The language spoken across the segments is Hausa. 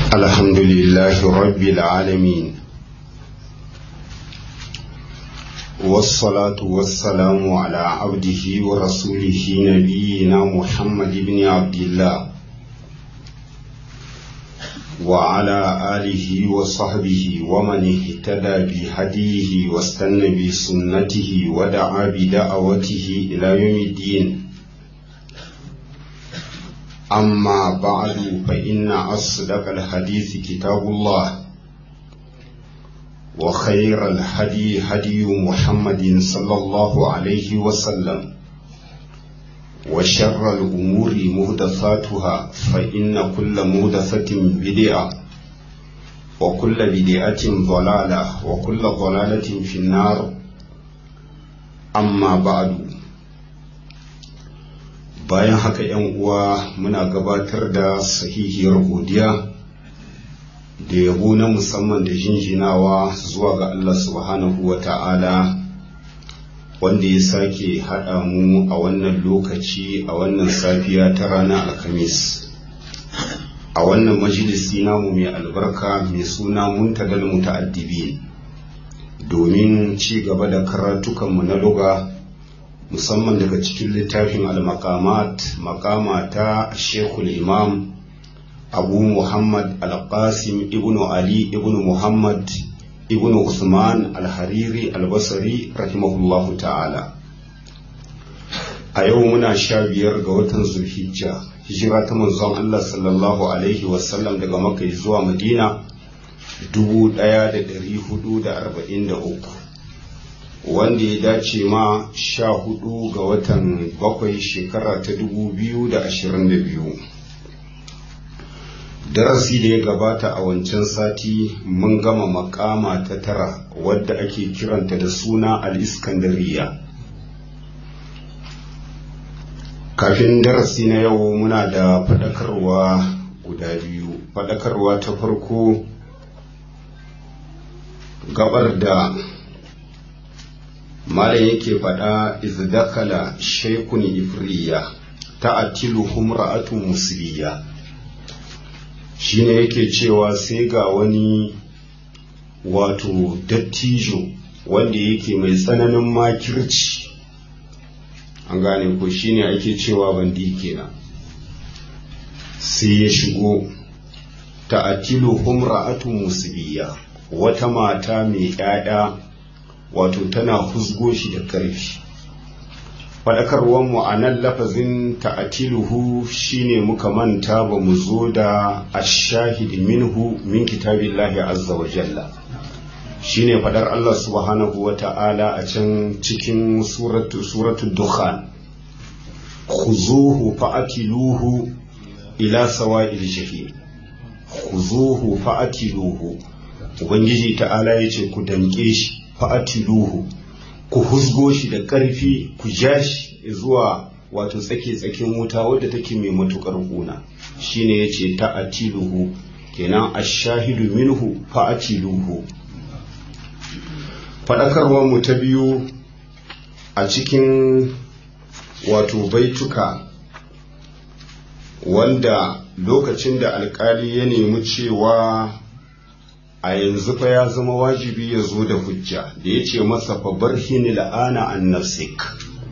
الحمد لله رب العالمين والصلاة والسلام على عبده ورسوله نبينا محمد بن عبد الله وعلى آله وصحبه ومن اهتدى بهديه واستنى بسنته ودعا بدعوته إلى يوم الدين أما بعد فإن أصدق الحديث كتاب الله وخير الهدي هدي محمد صلى الله عليه وسلم وشر الأمور مهدثاتها فإن كل مهدثة بدعة وكل بدعة ضلالة وكل ضلالة في النار أما بعد bayan haka yan uwa muna gabatar da sahihiyar godiya da yabo na musamman da jinjinawa zuwa ga Allah subhanahu wa ta'ala wanda ya sake haɗa mu a wannan lokaci a wannan safiya ta ranar alhamis a wannan majalisi namu mai albarka mai suna muntadal muta'addibi domin ci gaba da karatukanmu na luga musamman daga cikin littafin al-maqamat maqama ta shekul imam abu muhammad al-qasim ibn ali ibn muhammad ibn usman al-hariri al-basri rahimahullahu ta'ala a yau muna sha biyar ga watan zulhijja hijira ta manzon allah sallallahu alaihi wasallam daga makka zuwa madina 1443 wanda ya dace ma sha hudu ga watan bakwai shekara ta dubu biyu da ashirin da biyu darasi da ya gabata a wancan sati mun gama makama ta tara wadda ake kiranta da suna al-iskandariya kafin darasi na yau muna da faɗakarwa guda biyu faɗakarwa ta farko gabar da malam yake faɗa izdakala shaikun ifriya ta'atilu humra'atu musliya shine yake cewa sai ga wani wato dattijo wanda yake mai tsananin makirci an gane ko shine ake cewa bandi kenan sai ya shigo ta'atilu humra'atu musliya wata mata mai 'ya'ya wato tana husgo shi da ƙarfi faɗakarwar mu a nan lafazin ta'atiluhu shine muka manta ba mu zo da ashahid minhu min kitabillahi azza wa jalla shine faɗar Allah subhanahu wa ta'ala a can cikin suratu suratu dukhan khuzuhu fa'atiluhu ila sawa'il jahim khuzuhu fa'atiluhu ubangiji ta'ala yace ku danke shi fa'atiluhu ku husgo shi da ƙarfi ku ja shi zuwa wato tsake-tsakin wuta wadda take mai matuƙar ƙuna shine ya ce ta'atiluhu kenan ashahidu minhu fa'atiluhu faɗakarwar mu ta biyu a cikin wato baituka wanda lokacin da alkali ya nemi cewa a yanzu fa ya zama wajibi ya zo da hujja da ya ce masa fa barhini la'ana an nafsik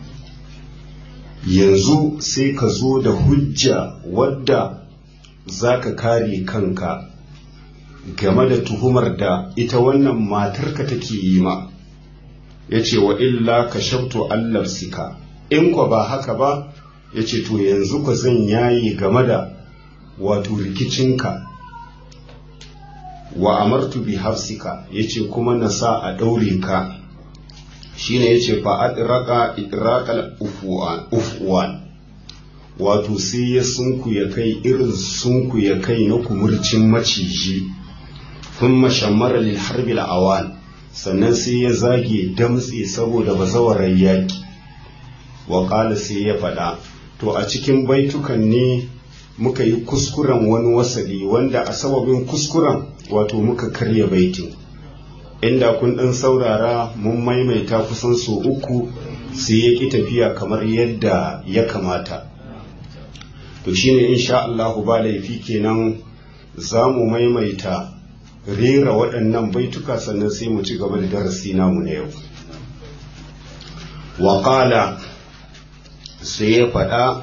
yanzu sai ka zo da hujja wadda za ka kare kanka game da tuhumar da ita wannan matarka take yi ma ya ce wa illa ka shabto allafsika in kwa ba haka ba ya ce to yanzu ka zan yayi game da wato rikicinka wa amartu bi hafsika yace kuma na sa a daure ka shine yace fa adraqa idraqal ufuwan ufuwan wato sai ya sunku ya kai irin sunku ya kai na kumurcin maciji thumma shammara lil harbi al awan sannan sai ya zage damtse saboda bazawarar yaki wa qala sai ya faɗa to a cikin baitukan ne muka yi kuskuren wani wasali wanda a sababin kuskuren wato muka karya baitin inda kun ɗan saurara mun maimaita kusan so uku sai ya ƙi tafiya kamar yadda ya kamata to shine insha Allahu ba laifi kenan za mu maimaita rera waɗannan baituka sannan sai mu ci gaba da darasi namu na yau waƙala sai ya faɗa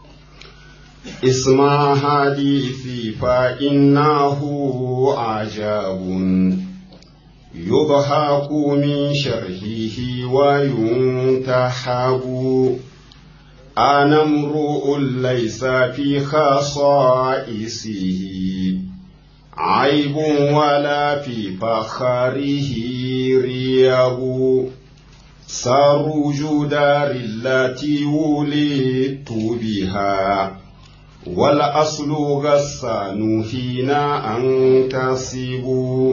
isma hadisi fa innahu ajabun yudhaku min sharhihi wa yuntahabu أنا امرؤ ليس في خصائصه عيب ولا في فخره رياب سروج دار التي ولدت بها والأصل غسان حين أنتصب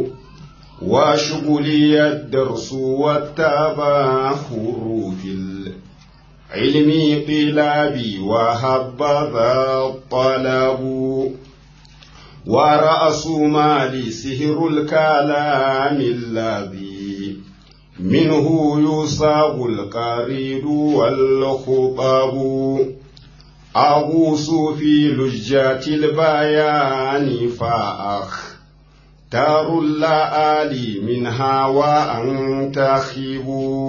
وشغلي الدرس والتباخر في علمي قلابي وهبذا الطلب ورأس مالي سهر الكلام الذي منه يصاب القريد والخطب أغوص في لجات البيان فأخ تار اللآلي منها وأنتخب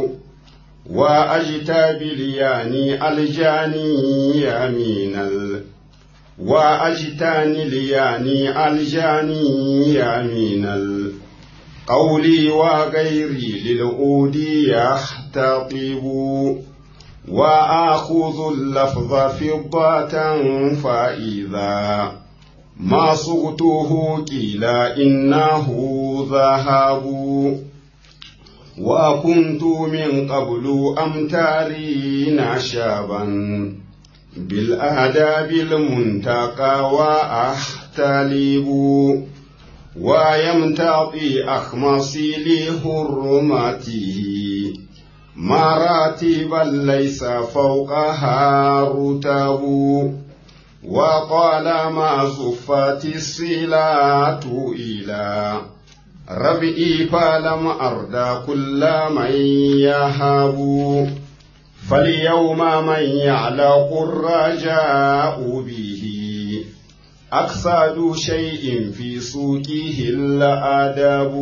وأجتاب لياني الجاني يمين ال وأجتاني لياني الجاني يمين القول وغيري للعود يحتطب وآخذ اللفظ فضة فإذا ما صغته قيل إنه ذهب وكنت من قبل أمتارين شابا بالآداب المنتقى وأحتلب ويمتطي أخمصي لحرمته مراتبا ليس فوقها رتب وقال ما زفت الصلاة إلى ربئي فلم أرد كل من يهاب فاليوم من يعلق الرجاء به أقصد شيء في سوقه الأدب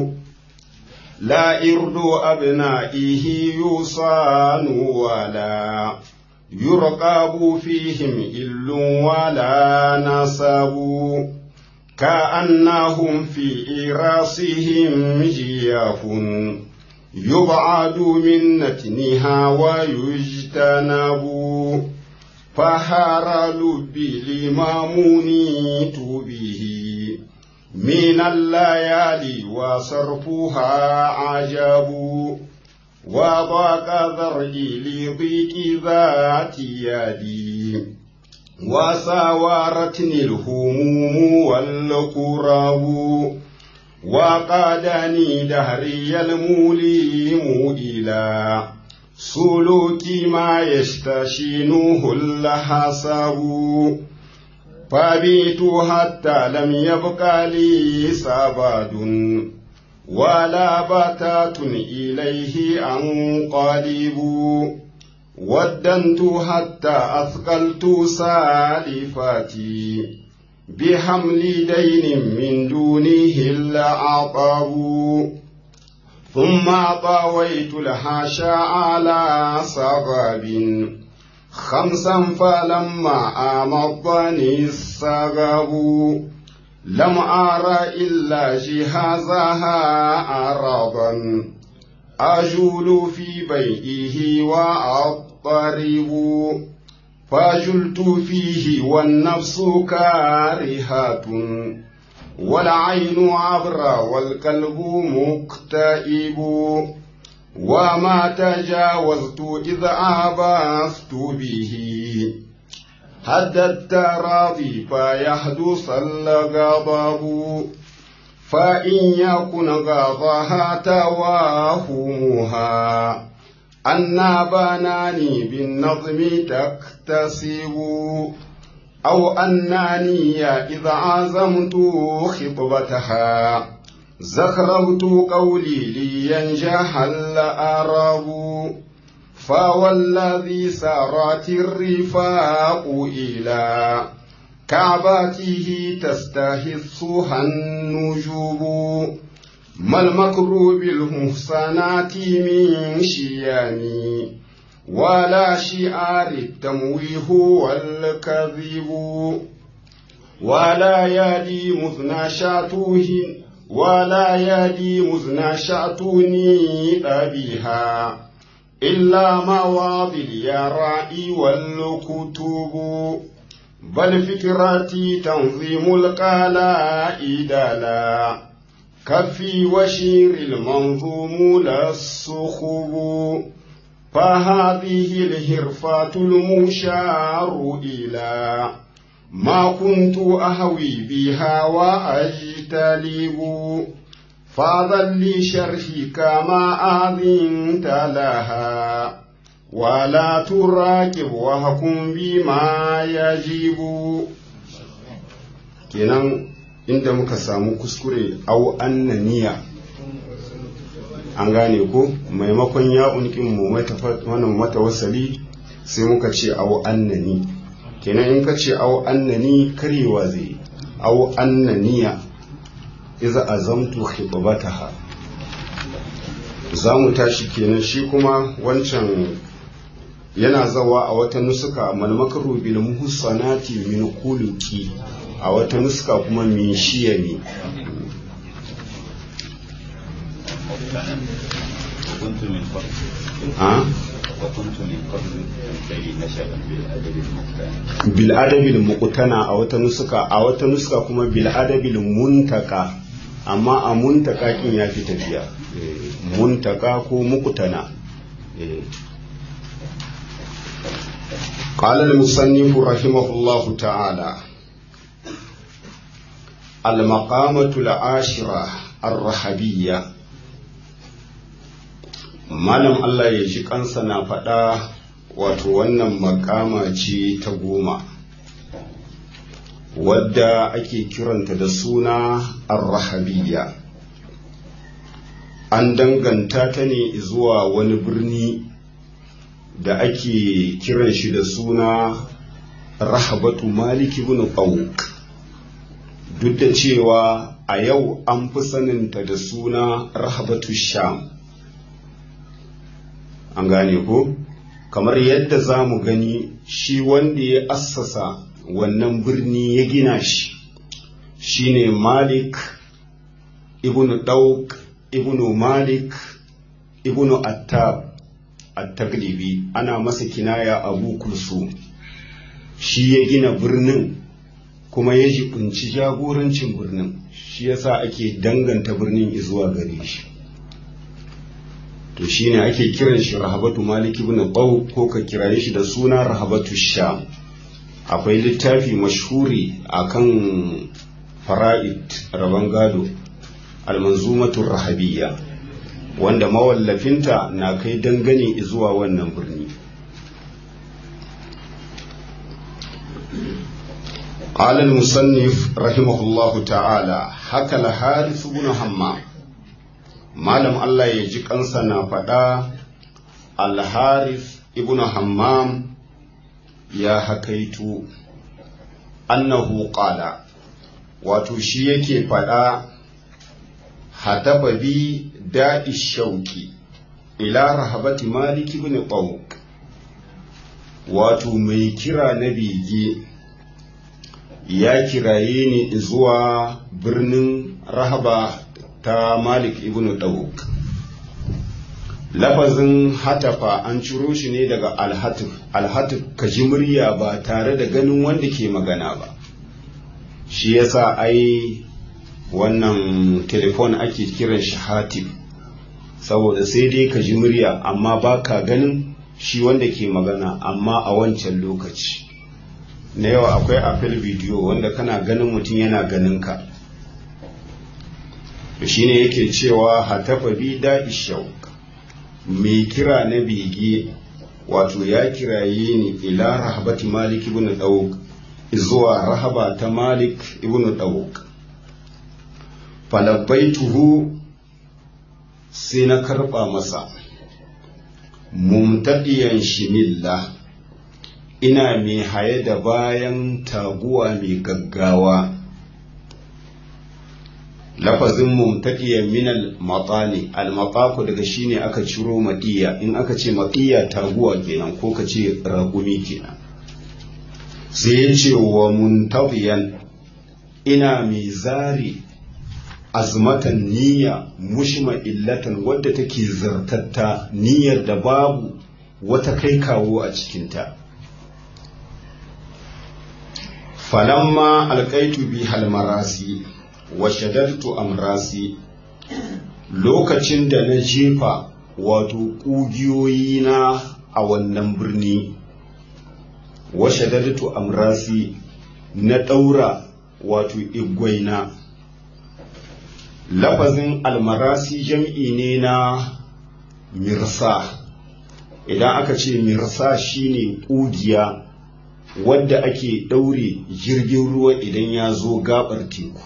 لا إرد أبنائه يصان ولا يرقب فيهم إل ولا نسب كأنهم في إراسهم جياف يبعد من نتنها ويجتنب فهار لبي لما منيت به من الليالي وصرفها عجب وضاق ذرعي لضيق ذات يدي وساورتني الهموم والكرب وقادني دهري المليم إلى سلوك ما يستشينه الحسب فبيت حتى لم يبق لي سباد ولا بتات إليه أنقلب ودنت حتى أثقلت سالفتي بحمل دين من دونه العطب ثم طويت الحاشا على سبب خمسا فلما أمضني السبب لم أرى إلا جهازها أرضا أجول في بيئه وأضطرب فجلت فيه والنفس كارهة والعين عبرة والقلب مكتئب وما تجاوزت إذا عبثت به حتى التراضي فيحدث الغضب فإن يكن غضها تواهمها أن بناني بالنظم تكتسب أو أنني إذا عزمت خطبتها زخرفت قولي لينجح الأرب فوالذي سارت الرفاق إلى كعباته تستهثها النجوب ما المكر بالمحصنات من شيام ولا شعار التمويه والكذب ولا يدي مذنى شاتوه ولا يدي مذنى شاتوني أبيها إلا مواضي اليراء والكتب بل فكرتي تنظيم القلائد لا كفي وشير المنظوم لا الصخب فهذه الهرفات المشار إلى ما كنت أهوي بها وأجتلب فاضل لي شرحي كما أذنت لها ولا تراكب وحكم بما يجب kenan inda muka samu kuskure au annaniya an gane ko maimakon ya unkin mu wannan mata wasali sai muka ce au annani kenan in ka ce au annani karewa zai au annaniya iza azamtu khitbataha za mu tashi kenan shi kuma wancan yana zawa a wata nusuka malmakaru bil muhsanati min kuluki a wata nusuka kuma min shiyami وكنت من قبل a وكنت من قبل تنتهي نشأ بالأدب المختار bil adabil muqtana a wata nusuka a wata nusuka kuma bil adabil muntaka amma a muntaka kin ya fi tafiya Eh, muntaka ko muqtana eh. قال المصنف رحمه الله تعالى المقامة العاشرة الرحبية malam Allah ya ji kansa na faɗa wato wannan makama ce ta goma wadda ake kiranta da suna arrahabiyya an danganta ta ne zuwa wani birni da ake kiran shi da suna rahabatu maliki ibn qawq duk da cewa a yau an fi saninta da suna rahabatu sham an gane ko kamar yadda za mu gani shi wanda ya assasa wannan birni ya gina shi shine malik ibn dauk ibn malik ibn attab at-taglibi ana masa kinaya abu kulsu shi ya gina birnin kuma ya jibinci jagorancin birnin shi yasa ake danganta birnin zuwa gare shi to shine ake kiran shi rahabatu malik ibn qaw ko ka kiraye shi da suna rahabatu sham akwai littafi mashhuri akan fara'id raban gado almanzumatu rahabiyya wanda mawallafinta na kai dangane zuwa wannan birni قال المصنف رحمه الله تعالى حكى الحارث بن حمام malam Allah ya ji kansa na faɗa alharis ibn hammam ya hakaitu annahu qala wato shi yake faɗa hatafa bi da'i shauki ila rahabati malik ibn qawq wato mai kira na bege ya kiraye ni zuwa birnin rahaba ta Malik ibn Dawuk. Lafazin hatafa an ciro shi ne daga alhatif, alhatif ka ji murya ba tare da ganin wanda ke magana ba. Shi yasa ai wannan telefon ake kiran shi hatif, saboda sai dai ka ji murya amma ba ka ganin shi wanda ke magana amma a wancan lokaci. Na yau akwai apel bidiyo wanda kana ganin mutum yana ganin ka. to shine yake cewa hatafa bi da ishauk mai kira na bege wato ya kiraye ni ila rahabati malik ibn dawuk zuwa rahaba ta malik ibn dawuk falabbaituhu sai na karba masa mumtadiyan shimilla ina mai haye da bayan taguwa mai gaggawa lafazin mumtaqiyan min al-matani al-mataku daga shine aka ciro madiya in aka ce madiya taguwa kenan ko ka ce ragumi kenan sai ya ce wa muntabiyan ina mai zari azmatan niyya mushma illatan wadda take zartatta niyyar da babu wata kai kawo a cikinta falamma alkaitu bi halmarasi wa shaddadtu amrasi lokacin da na jefa wato ƙugiyoyi na a wannan birni wa shaddadtu amrasi na ɗaura wato igwaina lafazin almarasi jam'i ne na mirsa idan aka ce mirsa shine ƙugiya wadda ake ɗaure jirgin ruwa idan ya zo gabar teku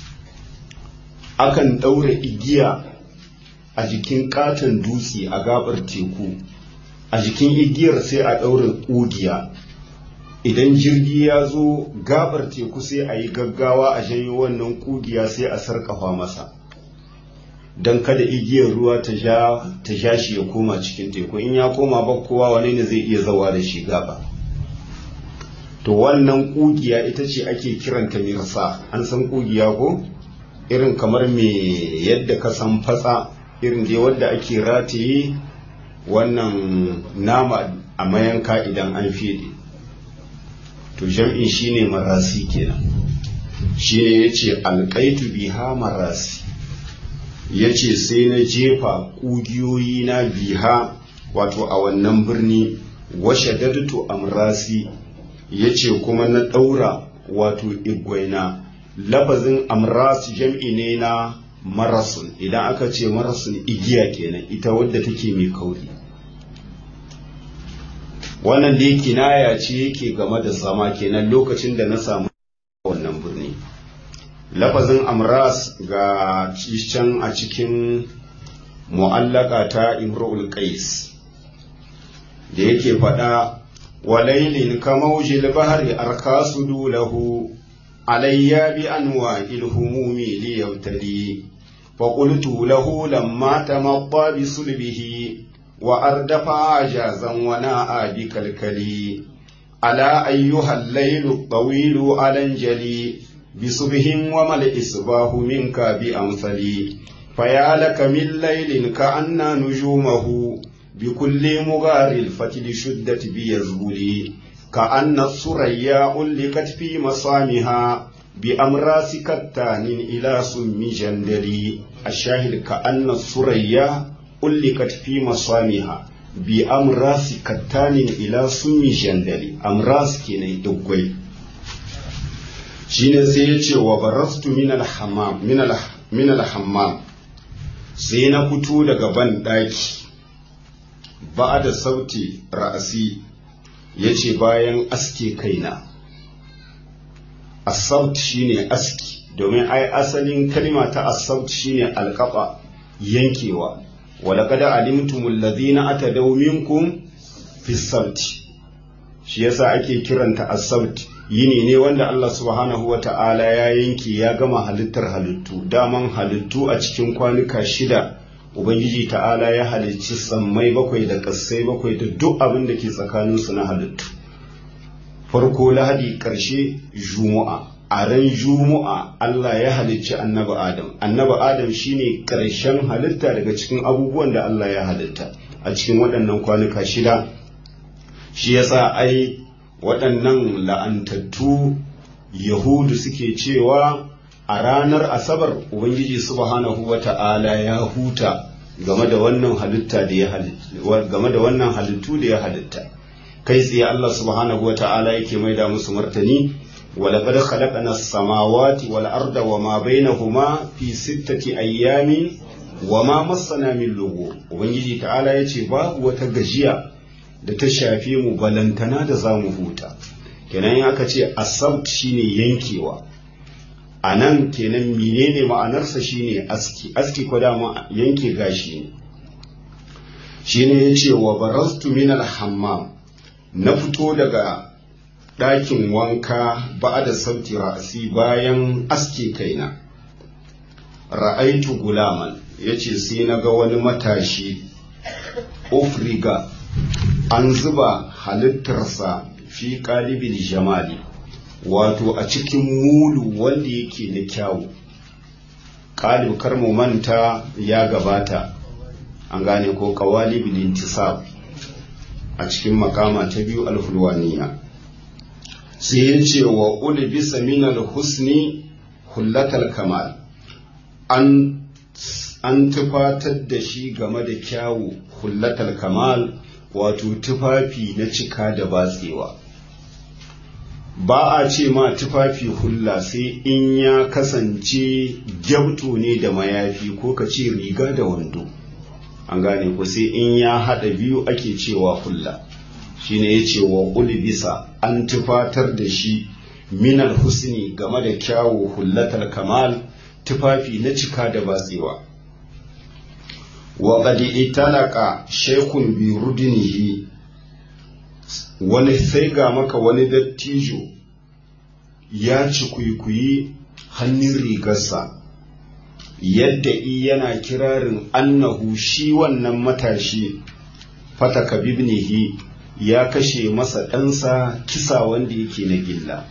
akan ɗaure igiya a jikin katon dutse a gabar teku a jikin igiyar sai a ɗaure ƙugiya idan jirgi ya zo gabar teku sai a yi gaggawa a janyo wannan ƙugiya sai a sarƙafa masa don kada igiyar ruwa ta ja shi ya koma cikin teku in ya koma ba kowa wani ne zai iya zawa da shi gaba to wannan kugiya ita ce ake kiranta mirsa an san kugiya ko irin kamar me yadda ka san fatsa irin dai wadda ake rataye wannan nama a mayanka idan an fede to jam'in shine marasi kenan shine yace alqaitu biha marasi yace sai na jefa kugiyoyi na biha wato a wannan birni washe dadatu amrasi ya ce kuma na ɗaura wato igwaina lafazin amras jam'i ne na marasun idan aka ce marasun igiya kenan ita wadda take mai kauri wannan dai kinaya ce yake game da zama kenan lokacin da na samu wannan birni lafazin amras ga can a cikin mu'allaka ta imrul qais da yake faɗa وليل كموج البحر أركاس له علي بأنواع الهموم ليبتلي فقلت له لما تمضى بصلبه وأردف عجازا وناء بكالكلي ألا أيها الليل الطويل ألنجلي بصبح وما الإصباح منك بأمثلي فيا لك من ليل كأن نجومه بكل مغار الفتل شدت بيزبلي كأن الثريا ألقت في مصامها بأمراس كتان إلى سم جندلي الشاهد كأن الثريا ألقت في مصامها بأمراس كتان إلى سم جندلي أمراس كيني دقوي shine sai ya ce wa barastu min al-hammam sai na fito daga ban ɗaki ba da sauti ra'asi ya ce bayan aske kaina asaut shine aski domin ai asalin kalma ta asaut shine alkafa yankewa walaqad alimtumul ladina atadaw minkum fi sauti shi yasa ake kiranta asaut yini ne wanda Allah subhanahu wa ta'ala ya yanke ya gama halittar halittu daman halittu a cikin kwanuka shida Ubangiji ta'ala ya halicci sammai bakwai da ƙasai bakwai da duk abin da ke tsakaninsu na halittu. Farko lahadi ƙarshe Juma'a, a ran Juma'a Allah ya halicci annabi Adam. Annabi Adam shine ƙarshen halitta daga cikin abubuwan da Allah ya halitta a cikin waɗannan kwanuka shida. Shi yasa ai waɗannan la'antattu Yahudu suke cewa a ranar asabar ubangiji subhanahu wa ta'ala ya huta game da wannan halitta da ya halitta game da wannan halittu da ya halitta kai tsaye Allah subhanahu wa ta'ala yake maida musu martani ولقد خلقنا السماوات والأرض وما بينهما في ستة أيام وما مسنا من لغو ubangiji ta'ala yace babu wata gajiya da ta shafe mu balantana da zamu huta kenan aka ce asabt shine yankewa a nan kenan menene ma'anarsa shine aski aski ko dama yanke gashi ne shine ya ce wa barastu min hammam na fito daga ɗakin wanka ba da sauti ra'asi bayan aske kaina ra'aitu gulaman ya ce sai na ga wani matashi ofriga an zuba halittarsa fi ƙalibin jamali wato a cikin mulu wanda yake da kyawu ƙalib kar mu manta ya gabata an gane ko kawali intisab a cikin makama ta biyu alfulwaniya sai ya ce wa ulbisa minal husni hullatal kamal an an tufatar da shi game da kyawu hullatal kamal wato tufafi na cika da batsewa ba a ce ma tufafi hulla sai in ya kasance gyabto ne da mayafi ko ka ce riga da wando an gane ku sai in ya haɗa biyu ake cewa hulla shine ya ce wa ulbisa an tufatar da shi minal husni game da kyawu hullatal kamal tufafi na cika da batsewa wa qad italaka shaykhun bi rudinihi wani sai ga maka wani dattijo ya ci kuikuyi hannun rigarsa yadda i yana kirarin annahu shi wannan matashi fataka bibnihi ya kashe masa ɗansa kisa wanda yake na gilla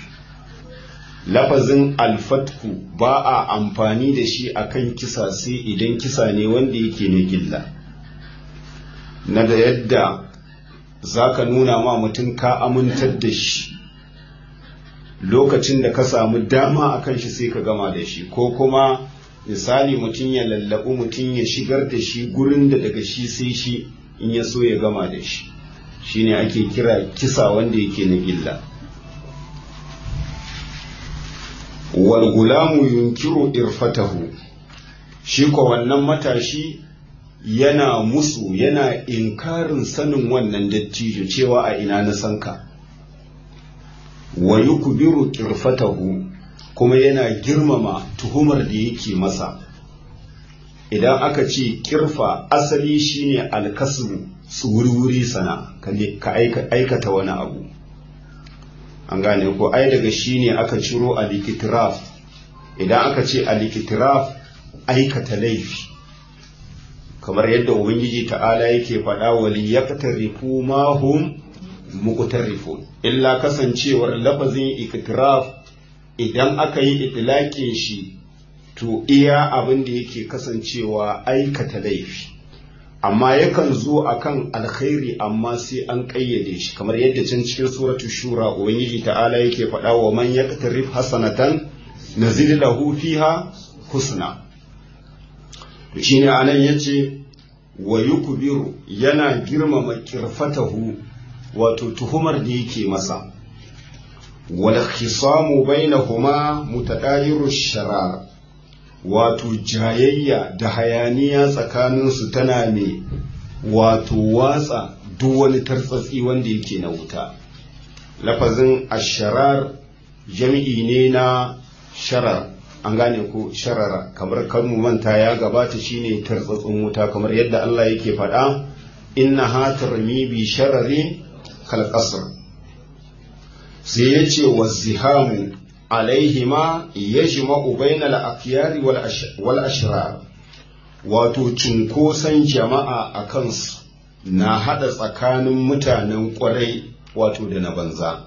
lafazin alfatku ba a amfani da shi akan kisa sai idan kisa ne wanda yake na gilla na da yadda za ka nuna ma mutum ka amintar da shi lokacin da ka samu dama a kan shi sai ka gama da shi ko kuma misali mutum ya lallabu mutum ya shigar da shi gurin da daga shi sai shi in ya so ya gama da shi shine ake kira kisa wanda yake na gilla wal gulamu yunkiru irfatahu shi ko wannan matashi yana musu yana inkarin sanin wannan dattijo cewa a ina na sanka wa yukbiru kirfatahu kuma yana girmama tuhumar da yake masa idan aka ce kirfa asali shine alkasbu wuri sana ka aikata wani abu an gane ko ai daga shine aka ciro alikitiraf idan aka ce alikitiraf aikata laifi kamar yadda ubangiji ta'ala yake faɗa wali yaqtarifu ma hum muqtarifun illa kasancewar lafazin iktiraf idan aka yi itlaqin shi to iya abin da yake kasancewa aikata laifi amma yakan zo akan alkhairi amma sai an ƙayyade shi kamar yadda can cikin suratu shura ubangiji ta'ala yake faɗa wa man yaqtarif hasanatan nazid lahu fiha husna shi ne anan ya ce wa yukbiru yana girmama kirfatahu wato tuhumar da yake masa wal khisamu bainahuma mutadayiru sharar wato jayayya da hayaniya tsakaninsu tana ne wato watsa duk wani tartsatsi wanda yake na wuta lafazin asharar jami'i ne na sharar an gane ko sharara kamar kan mu manta ya gabata shine tartsatsin wuta kamar yadda Allah yake faɗa inna ha tarmi bi sharari kal qasr sai yace wazihamu alaihima yajma'u bainal afyari wal ashrar wato cunkoson jama'a a kansu na hada tsakanin mutanen kwarai wato da na banza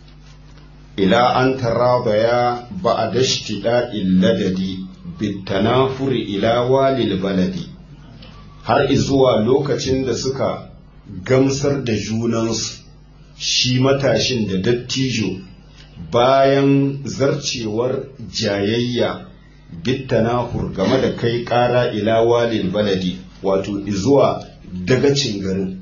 ila an tarabaya ba a dashtida illadadi bitanafuri ila walil baladi har izuwa lokacin da suka gamsar da junansu shi matashin da dattijo bayan zarcewar jayayya bitanahur game da kai kara ila walil baladi wato izuwa dagacin garin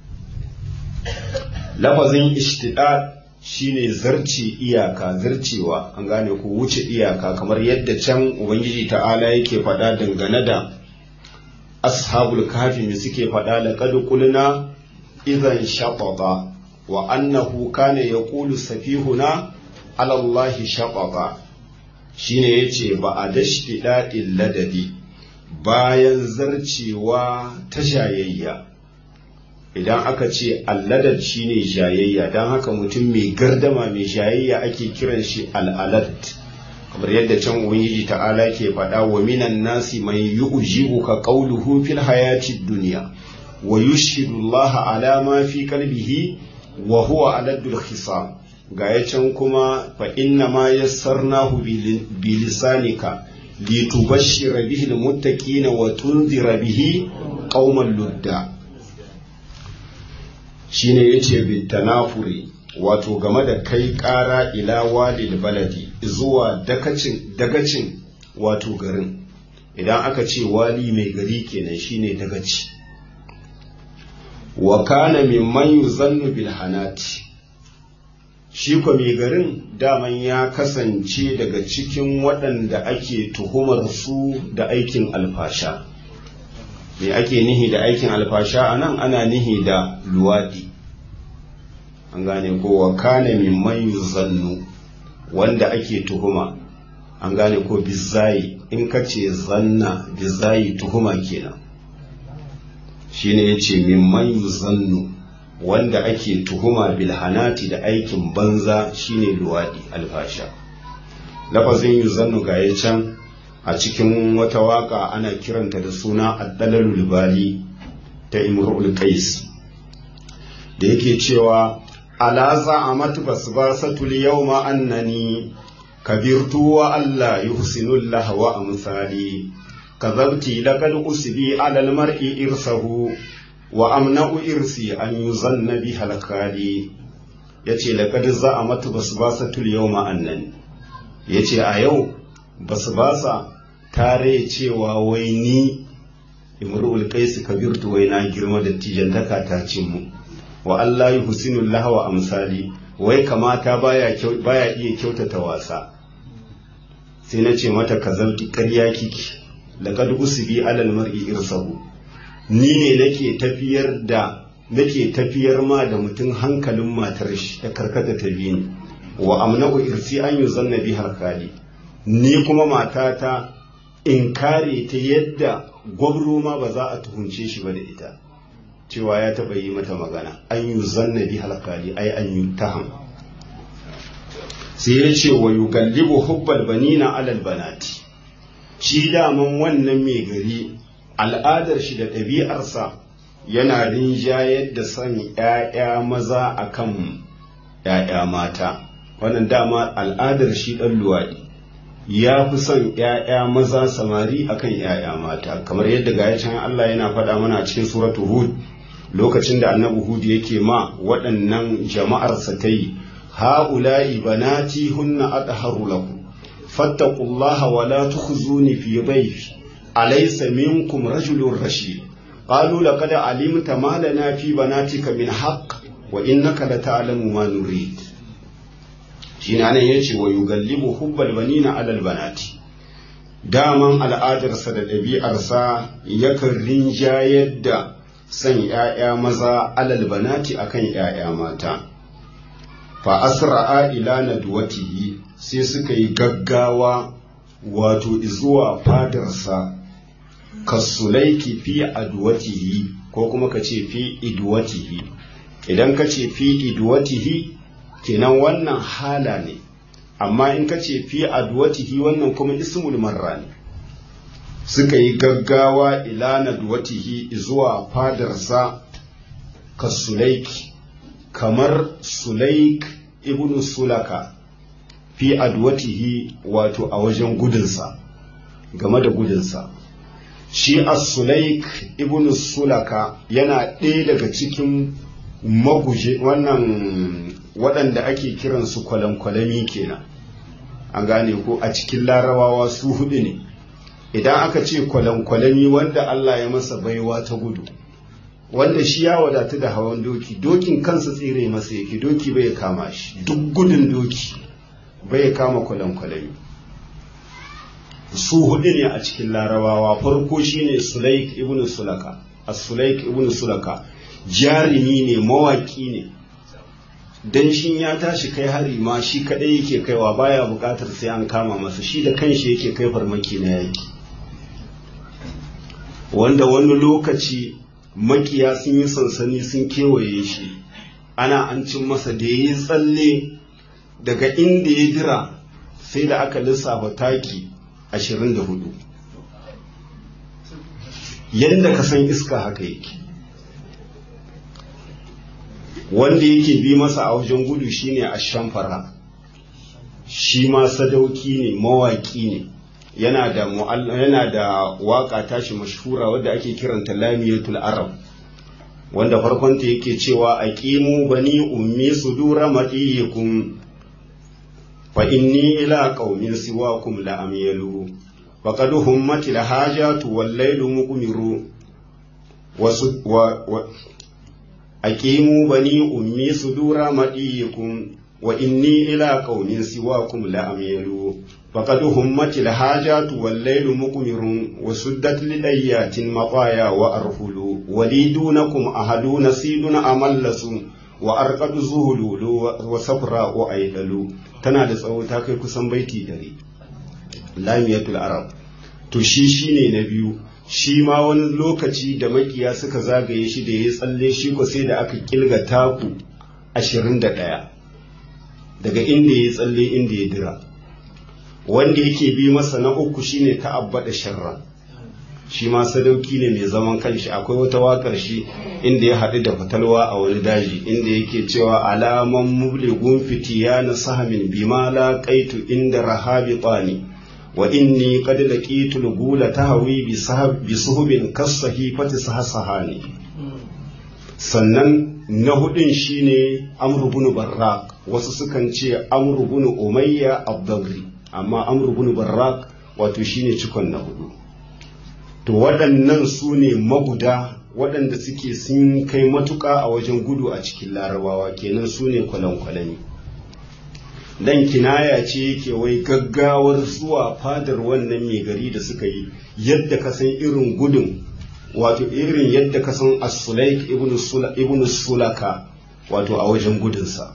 lafazin ishtidad shine zarce iyaka zarcewa an gane ko wuce iyaka kamar yadda can ubangiji ta'ala yake faɗa dangane da ashabul kafi ne suke faɗa da qad qulna idan shatata wa annahu kana yaqulu safihuna ala allahi shatata shine yace ba a dashti da'il ladadi bayan zarcewa ta shayayya idan aka ce alladad shine jayayya don haka mutum mai gardama mai jayayya ake kiran shi al'alad kamar yadda can ubangiji ta'ala ke faɗa wa minan nasi mai yu'jibu ka qawluhu fil hayati dunya wa yushhidu Allah ala ma fi qalbihi wa huwa aladul khisam ga ya can kuma fa inna ma yassarnahu bi lisanika litubashshira bihi almuttaqina wa tunzira bihi qauman ludda shine yace bitanafuri wato game da kai ƙara ila walil baladi zuwa dakacin dagacin wato garin idan aka ce wali mai gari kenan shine dagaci wa kana mimman yuzannu bil hanati shi ko mai garin daman ya kasance daga cikin waɗanda ake tuhumar su da aikin alfasha me ake nihi da aikin alfasha a nan ana nihi da luwaɗi an gane ko wa kana mimman yuzannu wanda ake tuhuma an gane ko bizayi in ka ce zanna bizayi tuhuma kenan shine yace mimman yuzannu wanda ake tuhuma bilhanati da aikin banza shine luwadi alfasha lafazin yuzannu ga ya can a cikin wata waka ana kiranta da suna addalalul bali ta imrul qais da yake cewa ala za'amat basbasatul yawma annani kabirtu wa alla yuhsinul lahwa amsali كذبتي لقد أسبي على المرء إرثه وأمنع إرثي أن يظن بها الخالي yace laqad za'amat basbasatul yawma annani yace a yau basbasa tare cewa wai ni imrul qais kabirtu wai na girma da tijantaka ta cin mu wa Allah yuhsinu lahwa amsali wai kamata baya baya iya kyautata wasa sai na ce mata kazalti ƙarya kiki laqad usbi alal mar'i irsahu ni ne nake tafiyar da nake tafiyar ma da mutum hankalin matar shi ta karkata ta bi ni wa amnahu irsi an yuzanna bi harkali ni kuma matata in kare ta yadda gwabro ma ba za a tuhunce shi ba da ita cewa ya taɓa yi mata magana an yuzanna bi harkali ai an yi taham sai ya ce wa yugallibu hubbal banina alal banati shi daman wannan mai gari al'adar shi da ɗabi'arsa yana rinjayar da son ‘ya'ya maza a kan ‘ya'ya mata wannan dama al'adar shi ɗan luwaɗi ya fi son ‘ya'ya maza samari a kan ‘ya'ya mata kamar yadda ga can Allah yana faɗa mana cikin suratu hud lokacin da annabi hud yake ma waɗannan jama'arsa ta yi ha'ula'i banati hunna adharu lakum فاتقوا الله ولا تخزوني في ضيفي أليس منكم رجل رشيد قالوا لقد علمت ما لنا في بناتك من حق وإنك لتعلم ما نريد shine anan yace wa yugallibu hubbal banina alal banati daman al'adarsa da ɗabi'arsa yakan rinjayar da son ‘ya'ya maza alal banati akan ‘ya'ya mata fa asra'a ila nadwatihi sai suka yi gaggawa wato zuwa fadarsa kasulaiki fi adwatihi ko kuma ka ce fi idwatihi idan ka ce fi idwatihi kenan wannan hala ne amma in ka ce fi adwatihi wannan kuma ismul marra ne suka yi gaggawa ila nadwatihi zuwa fadarsa kasulaiki kamar sulaik ibn sulaka fi adwatihi wato a wajen gudunsa game da gudunsa shi as-sulaik ibn sulaka yana ɗaya daga cikin maguje wannan waɗanda ake kiransu kwalankwalami kenan an gane ko a cikin larabawa su hudu ne idan aka ce kwalankwalami wanda Allah ya masa baiwa ta gudu wanda shi ya wadatu da hawan doki dokin kansa tsire masa yake doki bai kama shi duk gudun doki bai kama kwalankwalami su hudu ne a cikin larabawa farko shine sulaik ibn sulaka as-sulaik ibn sulaka jarumi ne mawaki ne dan shin ya tashi kai hari ma shi kadai yake kaiwa baya bukatar sai an kama masa shi da kanshi yake kai farmaki na yaki wanda wani lokaci makiya sun yi sansani sun kewaye shi ana an cin masa da ya yi tsalle daga inda ya dira sai da aka lissafa taki ashirin da hudu yadda ka san iska haka yake wanda yake bi masa a wajen gudu shine a shamfara shi ma sadauki ne mawaki ne yana da yana da waka tashi mashhura wadda ake kiranta lamiyatul arab wanda farkonta yake cewa aqimu bani ummi sudura madiyikum fa inni ila qaumin siwakum la amyalu faqad hummati la hajatu wal laylu muqmiru wa aqimu bani ummi sudura madiyikum wa inni ila qaumin siwakum la amyalu faqad hummati la hajatu wal laylu muqmirun wa suddat lidayatin maqaya wa arhulu walidunakum ahaduna siduna amallasu wa arqadu zuhulu wa safra wa aidalu tana da tsawo ta kai kusan baiti dare lamiyatul arab to shi shine na biyu shi ma wani lokaci da makiya suka zagaye shi da ya tsalle shi ko sai da aka kilga taku ashirin da ɗaya daga inda ya tsalle inda ya dira wanda yake bi masa na uku shine ta'abbada sharra shi ma sadauki ne mai zaman kanshi akwai wata wakar shi inda ya haɗu da fatalwa a wani daji inda yake cewa alaman mubligun fitiya na sahamin bima la qaitu inda rahabi tsani wa inni qad laqitu al-gula tahwi bi sahab bi suhubin kasahifati sahsahani sannan na hudun shine amr ibn barraq wasu sukan ce amr ibn umayya abdagri amma amr ibn barraq wato shine cikon na hudu to waɗannan su ne maguda waɗanda suke sun kai matuƙa a wajen gudu a cikin larabawa kenan su ne kwalankwalani dan kinaya ce yake wai gaggawar zuwa fadar wannan mai gari da suka yi yadda ka san irin gudun wato irin yadda ka san as-sulaik ibn sulaka wato a wajen gudunsa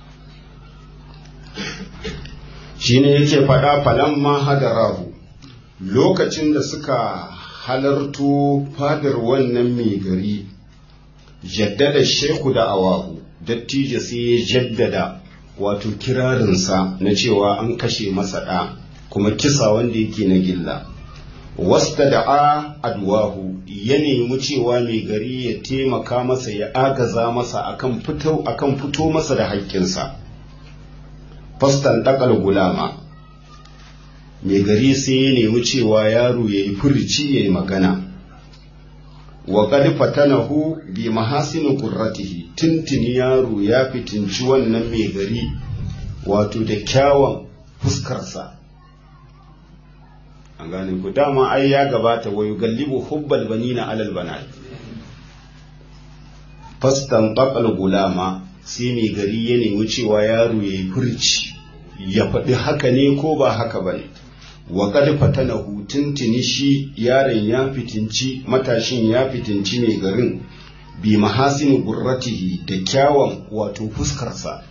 shine yake faɗa falan ma hadarahu lokacin da suka halarto fadar wannan mai gari jaddada sheku da awahu dattijo sai ya jaddada wato kirarinsa na cewa an kashe masa ɗa kuma kisa wanda yake na gilla wasta da a adwahu ya nemi cewa mai gari ya taimaka masa ya agaza masa akan fito akan fito masa da haƙƙinsa fastan ɗakal gulama mai gari sai ya nemi cewa yaro ya yi furici ya yi magana wa qad fatanahu bi mahasini qurratihi tuntuni yaro ya fitinci wannan mai gari wato da kyawun fuskarsa an gane ku dama ai ya gabata wa yugallibu hubbal banina alal banat fastan qaqal gulama sai mai gari ya nemi cewa yaro ya yi furci ya faɗi haka ne ko ba haka ba ne wa qad fatanahu tuntuni shi yaron ya fitinci matashin ya fitinci mai garin bi mahasin gurratihi da kyawun wato fuskarsa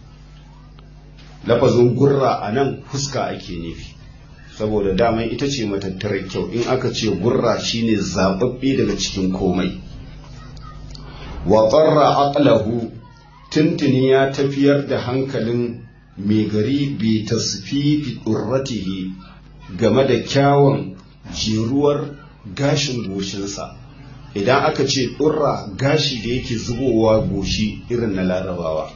lafazin gurra a nan fuska ake nufi saboda daman ita ce matattarar kyau in aka ce gurra shine zababbe daga cikin komai wa qarra aqlahu tuntuni ya tafiyar da hankalin mai gari bi tasfifi durratihi game da kyawun jeruwar gashin goshinsa idan aka ce ɗurra gashi da yake zubowa goshi irin na larabawa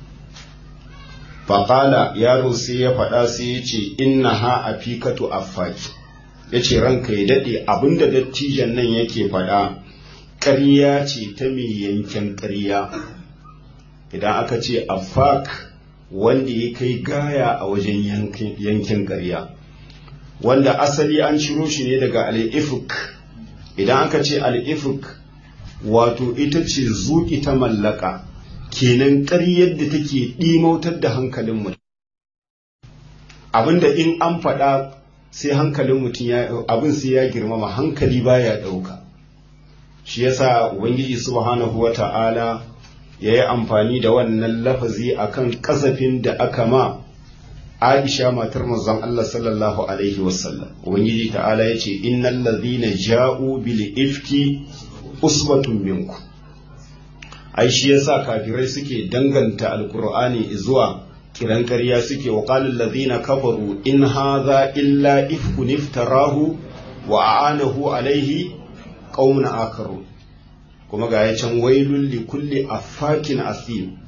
faƙala yaro sai ya faɗa sai ya ce inna ha a fikatu affaki ya ce ranka ya daɗe abinda dattijan nan yake faɗa ƙarya ce ta mai yankin ƙarya idan aka ce affak wanda ya kai gaya a wajen yankin ƙarya wanda asali an ciro shi ne daga al'ifuk idan aka ce al'ifuk wato ita ce zuƙi ta mallaka kenan ƙaryar da take ɗimautar da hankalin mutum abinda in an faɗa sai hankalin mutum ya abin sai ya girmama hankali baya ɗauka shi yasa ubangiji subhanahu wa ta'ala ya yi amfani da wannan lafazi akan kasafin da aka ma Aisha matar manzon Allah sallallahu alaihi wasallam ubangiji ta'ala yace innal ladhina ja'u bil ifki usbatun minku ai shi yasa kafirai suke danganta alkur'ani zuwa kiran ƙarya suke wa qala allazina kafaru in hadha illa ifkun iftarahu wa a'anahu alaihi qaumun akaru kuma ga ya can wailul li kulli affakin asim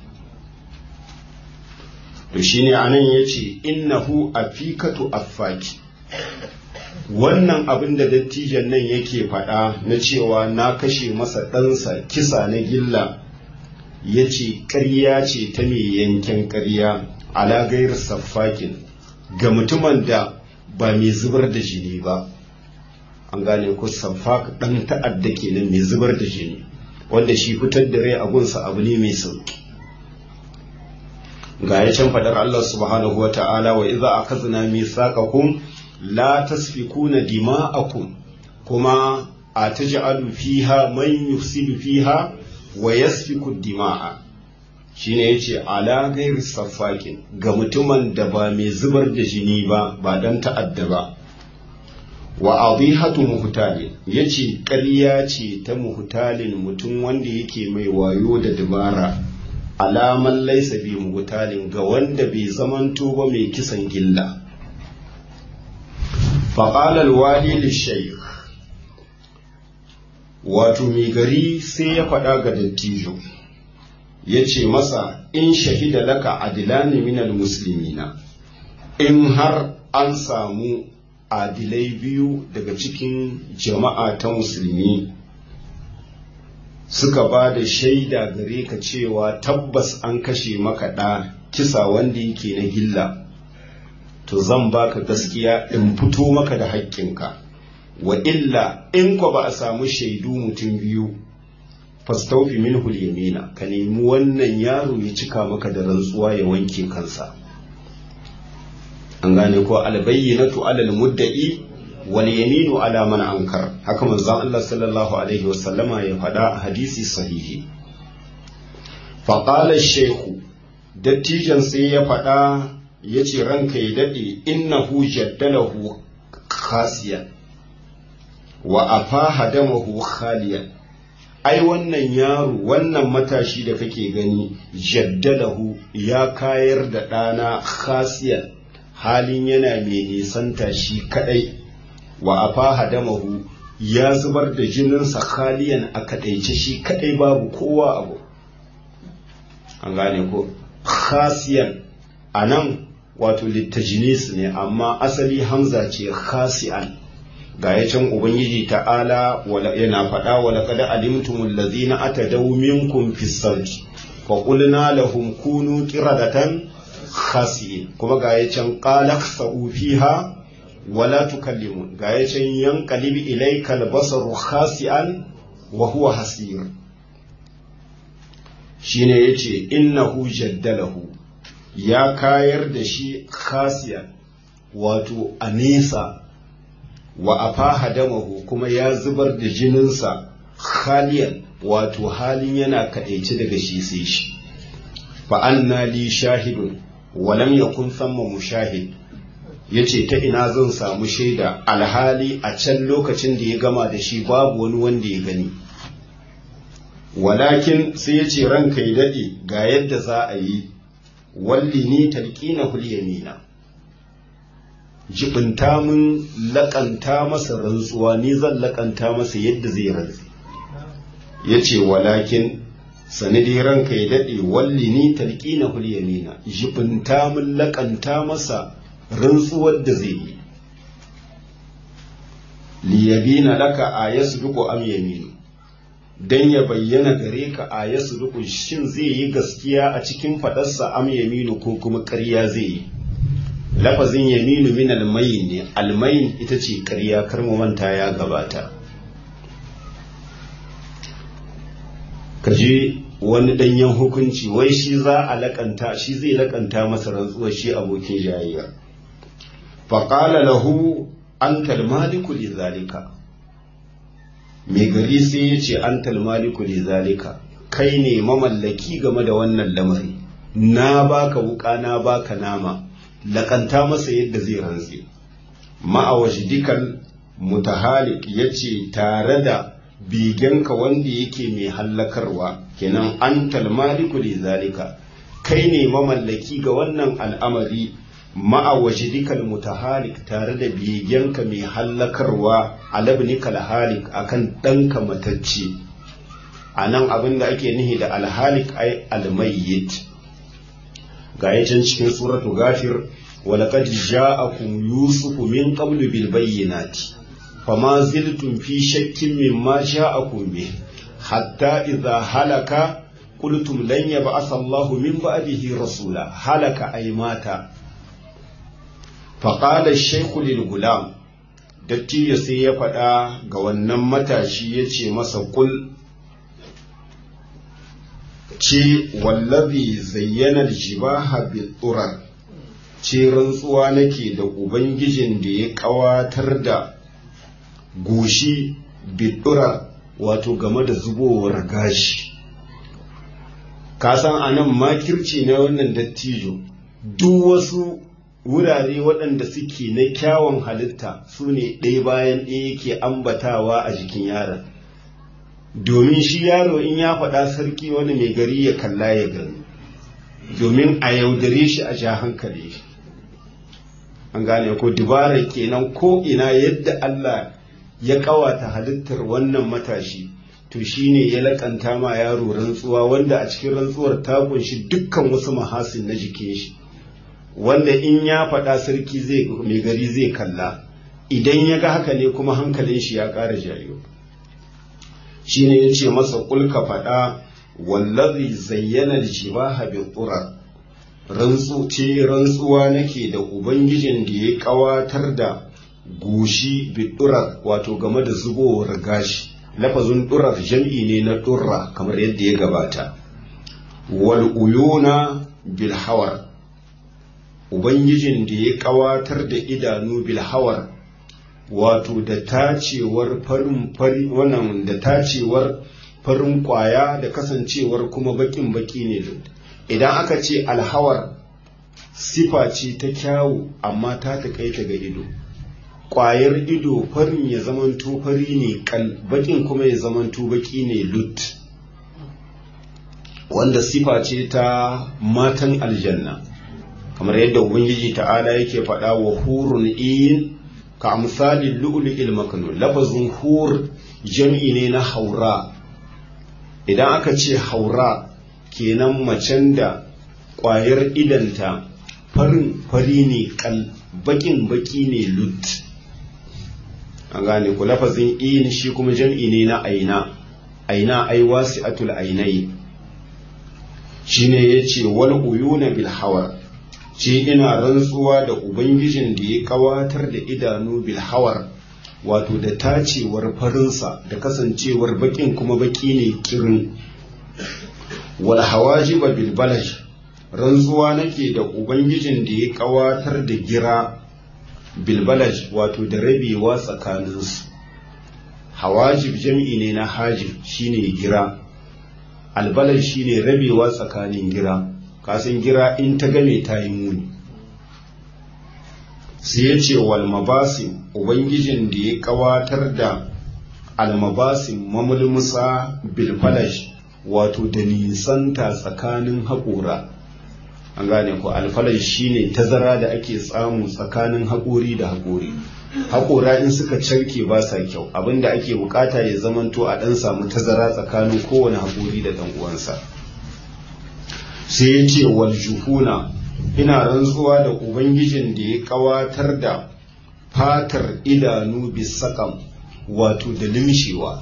to shine anan yace innahu afikatu affaki wannan abin da dattijan nan yake faɗa na cewa na kashe masa ɗansa kisa na gilla ya ce ƙarya ce ta mai yanken ƙarya ala gairar saffakin ga mutumin da ba mai zubar da jini ba an gane ko saffak ɗan ta'adda kenan mai zubar da jini wanda shi fitar da rai a gunsa abu ne mai sauki ga ya can faɗar Allah subhanahu wa ta'ala wa iza akazna mithaqakum la tasfikuna dima'akum kuma a taj'alu fiha man yufsidu fiha wa yasfiku dima'a shine yace ala ghairi safakin ga mutumin da ba mai zubar da jini ba ba dan ta'adda ba wa adihatu muhtalin yace ƙarya ce ta muhtalin mutum wanda yake mai wayo da dabara alaman laisa bi muhtalin ga wanda bai zamanto ba mai kisan gilla faƙalar wali lishaykh wato mai gari sai ya faɗa ga dattijo ya ce masa in shahida laka adilani minal muslimina in har an samu adilai biyu daga cikin jama'a ta musulmi suka ba da shaida gare ka cewa tabbas an kashe maka ɗa kisa wanda yake na gilla to zan baka gaskiya in fito maka da haƙƙinka wa illa in ko ba a samu shaidu mutum biyu fastaufi minhu yamina ka nemi wannan yaro ya cika maka da rantsuwa ya wanke kansa an gane ko albayyinatu alal mudda'i wal yaminu ala man ankar haka manzon Allah sallallahu alaihi wasallama ya faɗa a hadisi sahihi fa qala shaykhu dattijan sai ya faɗa ya ce ranka ya daɗe innahu jaddalahu khasiyan wa afaha damahu khaliyan ai wannan yaro wannan matashi da kake gani jaddalahu ya kayar da ɗana khasiyan halin yana mai nisanta shi kadai wa afaha damahu ya zubar da jininsa khaliyan a kadaice shi kadai babu kowa abu an gane ko khasiyan a nan wato littajinis ne amma asali hamza ce khasi'an ga ya can ubangiji ta'ala yana faɗa wa laqad alimtumul ladzina atadaw minkum fis sarki fa qulna lahum kunu qiradatan khasi'in kuma ga ya can qala sa'u fiha wala tukallimun ga ya can yanqalib ilayka al-basaru khasi'an wa huwa hasir shine yace innahu jaddalahu ya kayar da shi khasiyan wato a nesa wa afaha damahu kuma ya zubar da jininsa khaliyan wato halin yana kadaici daga shi sai shi fa anna li shahidun wa lam yakun thamma mushahid yace ta ina zan samu shaida alhali a can lokacin da ya gama da shi babu wani wanda ya gani walakin sai yace ranka ya dade ga yadda za a yi walli ni talqina hul yamina jibinta mun lakanta masa rantsuwa ni zan lakanta masa yadda zai rantsi yace walakin sani dai ranka ya dade walli ni talqina hul yamina jibinta mun lakanta masa rantsuwar da zai yi liyabina laka ayasduqu am yaminu dan ya bayyana gare ka a ya suruku shin zai yi gaskiya a cikin faɗarsa am yaminu ko kuma ƙarya zai yi lafazin yaminu min almayin ne almayin ita ce ƙarya kar mu manta ya gabata ka je wani ɗanyen hukunci wai shi za a lakanta shi zai lakanta masa rantsuwar shi abokin jayayya faƙala lahu antal maliku li zalika mai gari sai ya ce an talmaliku li zalika kai ne mamallaki game da wannan lamari na baka wuka na baka nama lakanta masa yadda zai rantse ma'awashi dukan mutahalik ya ce tare da bigenka wanda yake mai hallakarwa kenan an talmaliku li zalika kai ne mamallaki ga wannan al'amari ma'a wajidikal mutahalik tare da bigenka mai hallakarwa alabnikal halik akan ɗanka matacce a nan abin da ake nihi da alhalik ai almayyit ga can cikin suratu gafir walaqad ja'akum yusufu min qablu bil bayyinati fama ziltum fi shakkin mimma ja'akum bih hatta idza halaka qultum lan yab'ath Allahu min ba'dihi rasula halaka ay mata faqala ash-shaykhu lil gulam dattijo sai ya faɗa ga wannan matashi ya ce masa kul ce wallazi zayyana jibaha bil turar ce rantsuwa nake da ubangijin da ya kawatar da goshi bidura wato game da zubowar gashi kasan anan makirci na wannan dattijo duk wasu wurare waɗanda suke na kyawun halitta su ne ɗaya bayan ɗaya yake ambatawa a jikin yaron domin shi yaro in ya faɗa sarki wani mai gari ya kalla ya gani domin a yaudare shi a ja hankali shi an gane ko dubara kenan ko ina yadda Allah ya kawata halittar wannan matashi to shine ya lakanta ma yaro rantsuwa wanda a cikin rantsuwar ta kunshi dukkan wasu mahasin na jikin shi wanda in ya faɗa sarki zai mai gari zai kalla idan ya ga haka ne kuma hankalin shi ya ƙara jayo shine ya ce masa kulka faɗa wallazi zayyana jibaha bi turar rantsu ce rantsuwa nake da ubangijin da ya kawatar da goshi bi durar wato game da zubowar gashi lafazin durar jam'i ne na durra kamar yadda ya gabata wal uyuna bil hawar ubangijin da ya kawatar da idanu bil hawar wato da tacewar farin fari wannan da tacewar farin kwaya da kasancewar kuma bakin baki ne idan aka ce alhawar sifa ce ta kyawu amma ta taƙaita ga ido ƙwayar ido farin ya zamanto fari ne kal bakin kuma ya zamanto baki ne lut wanda sifa ce ta matan aljanna kamar yadda ubangiji ta'ala yake faɗa wa hurun in ka misalin lu'lu'il maknun lafazin hur jam'i ne na haura idan aka ce haura kenan macen da ƙwayar idanta farin fari ne kal bakin baki ne lut an gane ku lafazin in shi kuma jam'i ne na aina aina ai wasi'atul ainai shine yace wal uyuna bil hawar ce ina rantsuwa da ubangijin da ya kawatar da idanu bil hawar wato da tacewar farinsa da kasancewar bakin kuma baki ne kirin wal hawajiba bil balaj rantsuwa nake da ubangijin da ya kawatar da gira bil balaj wato da rabewa tsakaninsu hawajib jam'i ne na hajib shine gira albalaj shine rabewa tsakanin gira kasan gira in ta game ta yi muni sai ya ce wal mabasim ubangijin da ya kawatar da almabasim mamulmusa bil falash wato da nisanta tsakanin haƙora an gane ko alfalaj shine tazara da ake samu tsakanin haƙori da haƙori haƙora in suka carke ba sa kyau abinda ake bukata ya zamanto a ɗan samu tazara tsakanin kowane haƙori da ɗan uwansa sai ya ce wal juhuna ina rantsuwa da ubangijin da ya kawatar da fatar idanu bisakam wato da limshewa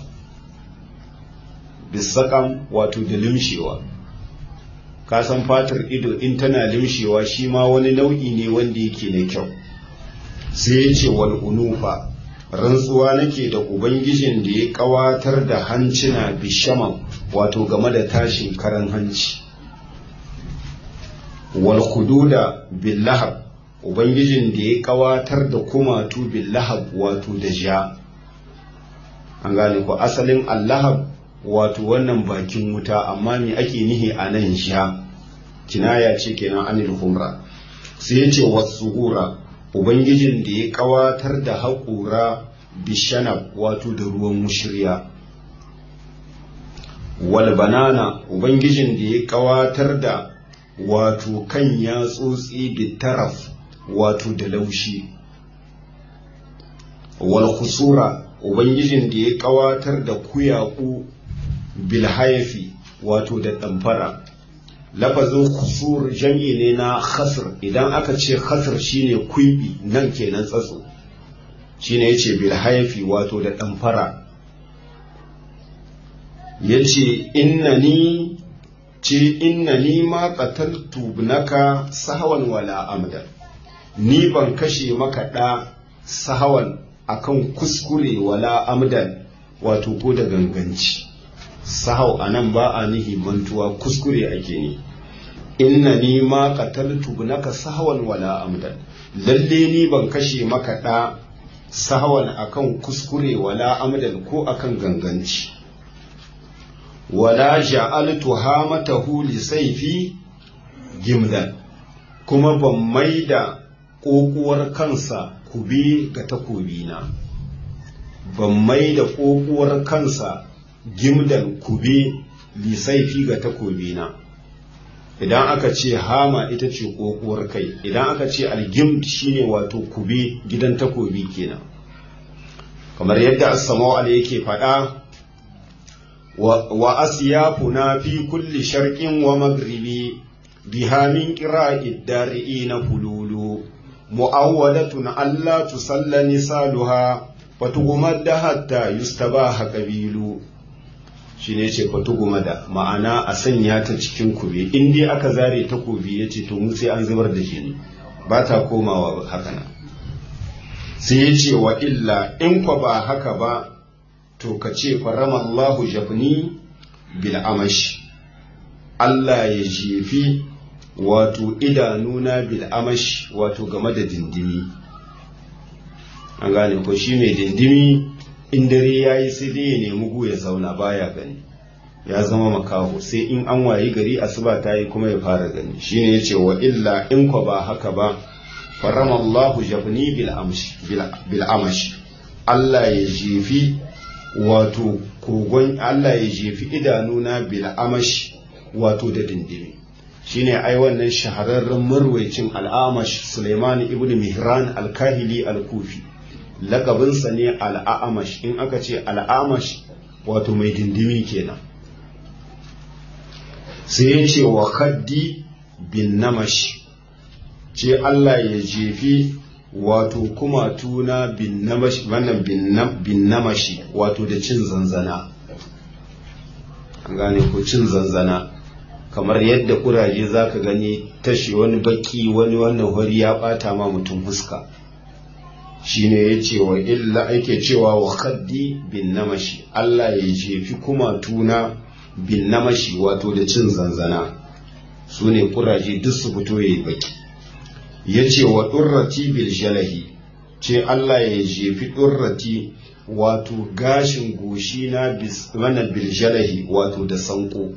bisakam wato da limshewa ka san fatar ido in tana limshewa shi ma wani nau'i ne wanda yake na kyau sai ya ce wal unufa rantsuwa nake da ubangijin da ya kawatar da hancina bishaman wato game da tashin karan hanci wal hududa bil lahab ubangijin da ya kawatar da kumatu bil lahab wato da ja an gane ko asalin allahab wato wannan bakin wuta amma me ake nihi a nan ja kinaya ce kenan anil humra sai ya ce wasuhura ubangijin da ya kawatar da haƙura bishanab wato da ruwan mushirya wal banana ubangijin da ya kawatar da wato kan yatsotsi bitaraf wato da laushi wal khusura ubangijin da ya kawatar da kuyaku bil hayafi wato da damfara lafazin khusur jam'i ne na khasr idan aka ce khasr shine kuibi nan kenan tsatso shine yace bil hayafi wato da damfara yace innani ce innani ma qataltu ibnaka sahawan wala amdan ni ban kashe maka da sahawan akan kuskure wala amdan wato ko da ganganci sahau anan ba a nihi mantuwa kuskure ake ni inna ni ma qataltu ibnaka sahawan wala amdan lalle ni ban kashe maka da sahawan akan kuskure wala amdan ko akan ganganci wala ja'altu hamatahu li sayfi gimdan kuma ban maida kokuwar kansa kube ga takobina ban maida kokuwar kansa gimdan kube li sayfi ga takobina idan aka ce hama ita ce kokuwar kai idan aka ce algimd shine wato kube gidan takobi kenan kamar yadda as-sama'u yake faɗa wa asyafuna fi kulli sharqin wa maghribi biha min qira'i dari'ina fululu mu'awwadatun alla tusalla nisaluha fatugumada hatta yustabaha qabilu shine ce fatugumada ma'ana a sanya ta cikin kube in dai aka zare takobi yace to mu sai an zubar da jini ba ta komawa haka nan sai ya ce wa illa in kwa ba haka ba to ka ce faramallahu jafni bil amash Allah ya jefi wato idanuna bil amash wato game da dindimi an gane ko shi mai dindimi in dare ya yi sai dai ya nemi gu ya zauna baya gani ya zama makaho sai in an wayi gari asuba ta yi kuma ya fara gani shine ya ce wa illa in kwa ba haka ba faramallahu jafni bil amash Allah ya jefi wato kogon Allah ya jefi idanuna bil amash wato da dindimi shine ai wannan shahararren marwaicin al'amash Suleiman ibn Mihran al-Kahili al-Kufi lakabinsa ne al'amash in aka ce al'amash wato mai dindimi kenan sai ya ce wa kaddi bin namash ce Allah ya jefi wato kuma tuna bin namashi wannan bin namashi wato da cin zanzana an gane ko cin zanzana kamar yadda kuraje za ka gani tashi wani baki wani wannan hori ya bata ma mutum huska shine ya ce wa illa ake cewa wa kaddi bin namashi Allah ya jefi kuma tuna bin namashi wato da cin zanzana su ne kuraje duk su fito ya yi baki ya ce wa ɗurrati bil jalahi ce Allah ya jefi ɗurrati wato gashin goshi na mana bil jalahi wato da sanko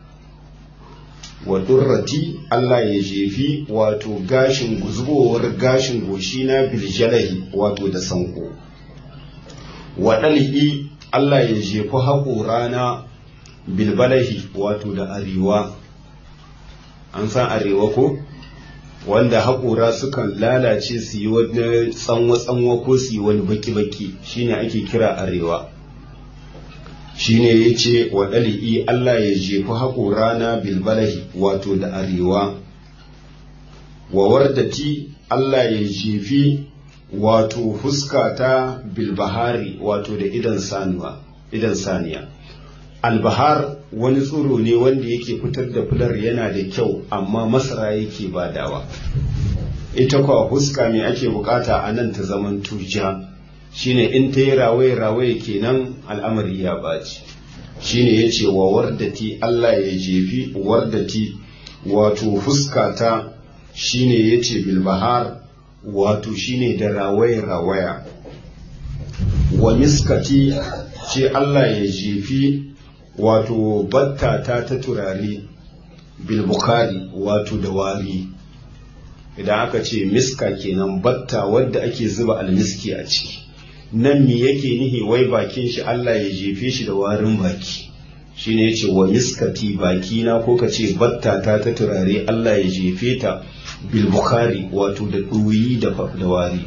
wa ɗurrati Allah ya jefi wato gashin guzbowar gashin goshi na bil jalahi wato da sanko wa ɗali'i Allah ya jefi haƙorana bilbalahi wato da arewa an san arewa ko? wanda haƙora sukan lalace su yi wani tsanwa-tsanwa ko su yi wani baki-baki shine ake kira arewa shine ya ce wa ɗali'i Allah ya jefi haƙora na bilbalahi wato da arewa wa wardati Allah ya jefi wato huskata bilbahari wato da idan saniya albahar wani tsiro ne wanda yake fitar da fular yana da kyau amma masara yake badawa ita kwa huska me ake bukata a nan ta zaman tuja shine in ta yi rawaye rawaye kenan al'amari ya baci shine ya ce wa wardati Allah ya jefi wardati wato huskata shine ya ce bilbahar wato shine da rawaye rawaya wa miskati ce Allah ya jefi wato batta ta ta turare bilbukari wato da wari idan aka ce miska kenan batta wadda ake zuba almiski a ciki nan me yake nihi wai bakin shi Allah ya jefe shi da warin baki shine yace wa miskati bakina ko ka ce battata ta turare Allah ya jefe ta bil bukhari wato da ɗoyi da da wari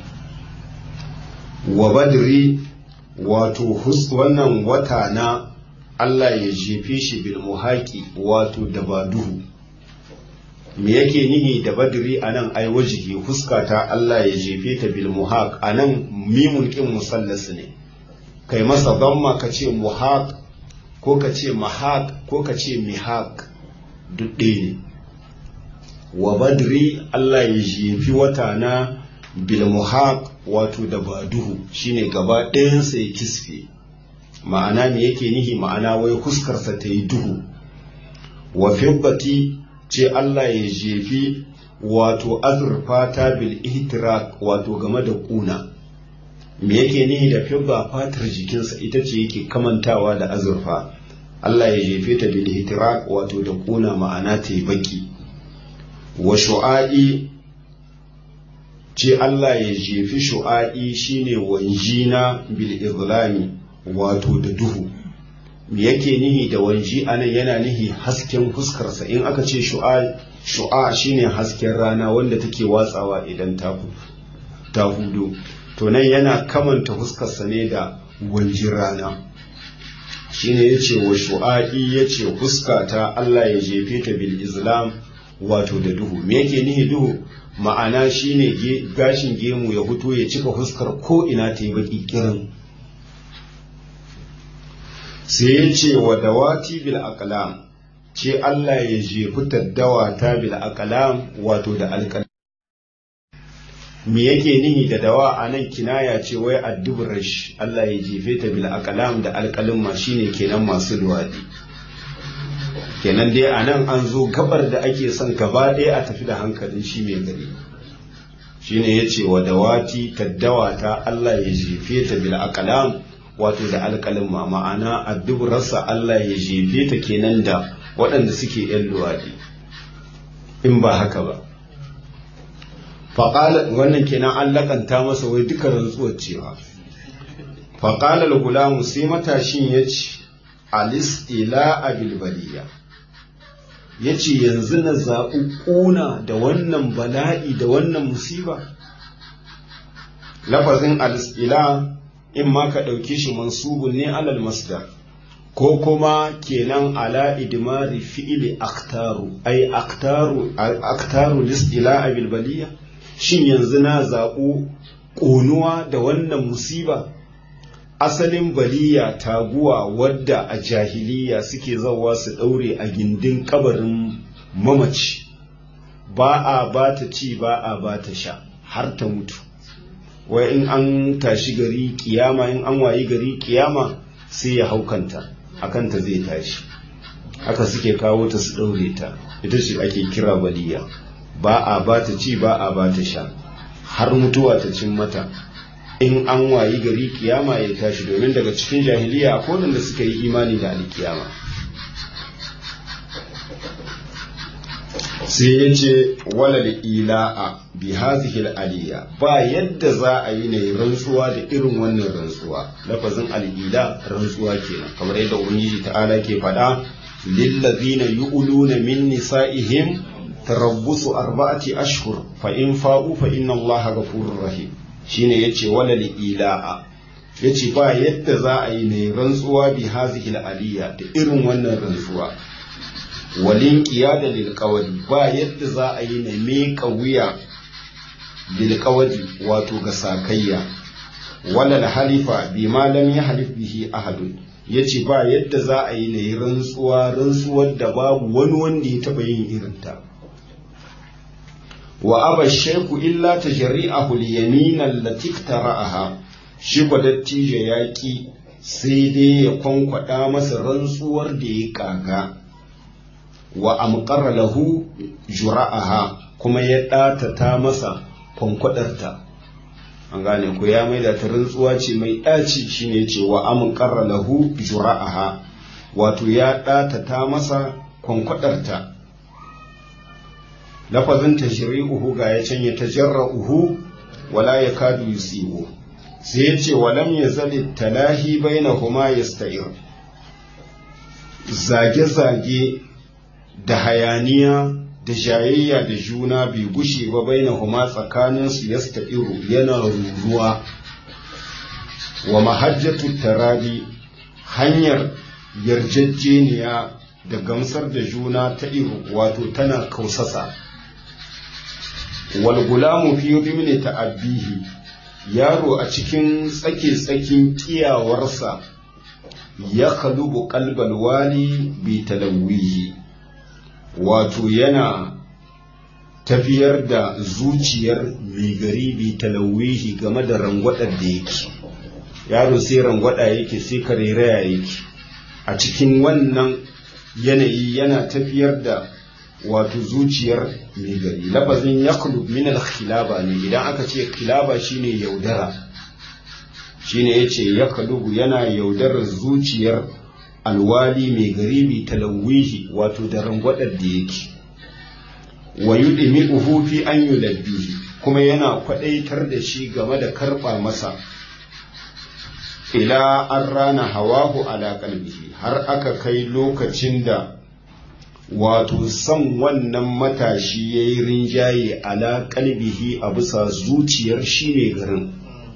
wa badri wato wannan wata na Allah ya jefe shi bil muhaqi wato da baduhu me yake nihi da badri anan ai wajihi huskata Allah ya jefe ta bil muhaq anan mimun kin musallas ne kai masa damma ka ce muhaq ko ka ce mahaq ko ka ce mihaq duk ɗaya ne wa badri Allah ya jefi wata na bil muhaq wato da baduhu shine gaba ɗayansa ya kisfe ma'ana me yake nihi ma'ana wai huskarsa ta yi duhu wa fibbati ce Allah ya jefi wato azurfa ta bil ihtirak wato game da kuna me yake nihi da fibba fatar jikinsa ita ce yake kamantawa da azurfa Allah ya jefe ta bil ihtirak wato da kuna ma'ana ta yi baki wa shu'a'i ce Allah ya jefi shu'a'i shine wanjina bil izlami wato da duhu me yake nihi da wanji anan yana nihi hasken fuskarsa in aka ce shu'a shu'a shine hasken rana wanda take watsawa idan ta ta hudu to nan yana kamanta fuskarsa ne da wanjin rana shine yace wa shu'a'i yace fuskata Allah ya jefe ta bil islam wato da duhu me yake nihi duhu ma'ana shine gashin gemu ya fito ya cika fuskar ko ina ta yi baki kirin sai ya ce wa dawati bil aqlam ce Allah ya jefi taddawa ta bil aqlam wato da alƙalam me yake nihi da dawa a nan kinaya ce wai addubrash Allah ya jefe ta bil aqlam da alƙalin ma shine kenan masu luwadi kenan dai a nan an zo gabar da ake son gaba ɗaya a tafi da hankalin shi mai gari shine ya ce wa dawati taddawa ta Allah ya jefe ta bil aqlam wato da alƙalin ma ma'ana addubrarsa Allah ya jefe ta kenan da waɗanda suke yan luwadi in ba haka ba faƙalar wannan kenan an laƙanta masa wai duka rantsuwar cewa faƙalar gulamu sai matashin ya ce alis ila abilbaliya ya ce yanzu na zaɓi ƙuna da wannan bala'i da wannan musiba lafazin alis ila in ma ka ɗauke shi mansubun ne alal masdar ko kuma kenan ala idmari fi'ili aktaru ai aktaru aktaru lis ila abilbaliya shin yanzu na zaɓo ƙonuwa da wannan musiba asalin baliya taguwa wadda a jahiliya suke zawa su ɗaure a gindin kabarin mamaci ba a ba ta ci ba a ba ta sha har ta mutu wai in an tashi gari kiyama in an wayi gari kiyama sai ya haukanta akanta zai tashi haka suke kawo ta su ɗaure ta ita ce ake kira baliya ba a ba ta ci ba a ba ta sha har mutuwa ta cin mata in an wayi gari kiyama ya tashi domin daga cikin jahiliya a kodin da suka yi imani da alkiyama sai ya ce walal ila'a bi hazihil aliyya ba yadda za a yi ne rantsuwa da irin wannan rantsuwa lafazin al'ila rantsuwa kenan kamar yadda ubangiji ta'ala ke faɗa lillazina yu'luna min nisa'ihim tarabbusu arba'ati ashhur fa in fa'u fa inna allaha ghafurur rahim shine yace walal ila'a yace ba yadda za a yi ne rantsuwa bi hazihil aliyya da irin wannan rantsuwa walin qiyada lil qawli ba yadda za a yi ne meka wuya lil qawli wato ga sakayya walal halifa bi ma lam yahlif bihi ahadun yace ba yadda za a yi ne rantsuwa rantsuwar da babu wani wanda ya taba yin irinta wa aba shaiku illa ta shari'ahu liyamin allati tara'aha shi ba dattijo ya ki sai dai ya kwankwada masa rantsuwar da ya kaga wa amqara lahu jura'aha kuma ya ɗatata masa kwankwadarta an gane ko ya maida ta rantsuwa ce mai ɗaci shine ce wa amqara lahu jura'aha wato ya ɗatata masa kwankwadarta lafazin tashri'uhu ga ya can ya tajarra'uhu wala yakadu yusibu sai ya ce walam yazal talahi bainahuma yasta'ir zage-zage da hayaniya da jayayya da juna bai gushe ba bai na huma tsakaninsu ya iru yana ruruwa wa mahajjatu tarabi hanyar yarjejeniya da gamsar da juna ta iru wato tana kausasa walgulamu fi rimni ta'abbihi yaro a cikin tsake-tsakin kiyawarsa ya kalubu kalbal wali bi talawwihi wato yana tafiyar da zuciyar mai gari bi talawwihi game da rangwadar da yake yaro sai rangwada yake sai karereya yake a cikin wannan yanayi yana tafiyar da wato zuciyar mai gari lafazin yaklub min al-khilaba ne idan aka ce khilaba shine yaudara shine yace yaklubu yana yaudarar zuciyar alwali mai gari bi talawwihi wato da rangwadar da yake wa yudmi'uhu fi an yulabbihi kuma yana kwadaitar da shi game da karba masa ila an rana hawahu ala qalbihi har aka kai lokacin da wato son wannan matashi ya yi rinjaye ala kalbihi a bisa zuciyar shi ne garin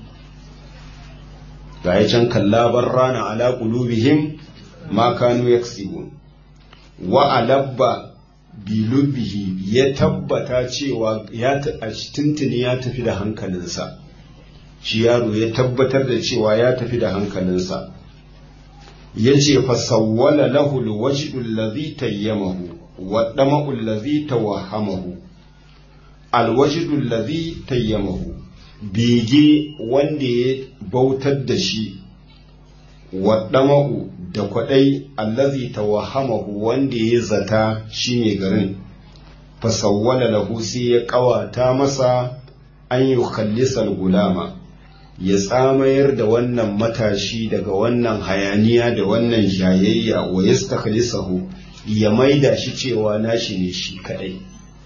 ga ya can kallabar rana ala qulubihim ma kanu yaksibun wa alabba bilubihi ya tabbata cewa ya tuntuni ya tafi da hankalinsa shi yaro ya tabbatar da cewa ya tafi da hankalinsa ya ce fasawwala lahu alwajdu alladhi tayyamahu wa dama'u alladhi tawahhamahu alwajdu alladhi tayyamahu bege wanda ya bautar da shi wa dama'u da kwadai allazi tawahhamahu wanda ya zata shine garin fasawwala lahu sai ya kawata masa an yi khallisal gulama ya tsamayar da wannan matashi daga wannan hayaniya da wannan jayayya wa yastakhlisahu ya maida shi cewa nashi ne shi kadai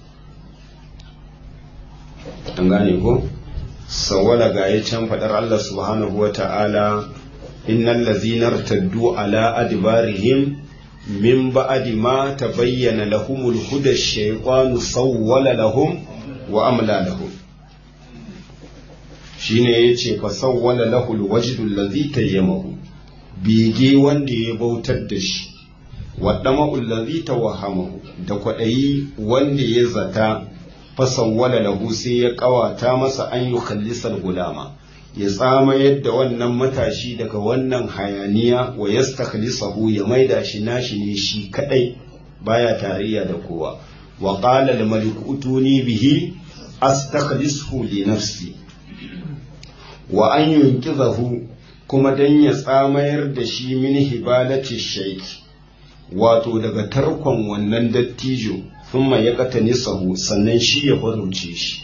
an gane ko sawwala ga ya can fadar Allah subhanahu wa ta'ala innal ladzina irtaddu ala adbarihim min ba'di ma tabayyana lahumul huda ash-shaytanu sawwala lahum wa amla lahum shine yace fa sawwala lahu alwajdu allazi tayyamahu bege wanda ya bautar da shi wa dama allazi tawahamahu da kwadayi wanda ya zata fa sawwala lahu sai ya kawata masa an yi khallisal gulama ya tsama yadda wannan matashi daga wannan hayaniya wa yastakhlisahu ya maida shi nashi ne shi kadai baya tarayya da kowa wa qala al malik utuni bihi astakhlisuhu li nafsi wa an yunkizahu kuma dan ya tsamayar da shi min hibalati shaiki wato daga tarkon wannan dattijo thumma ya katani sahu sannan shi ya farauce shi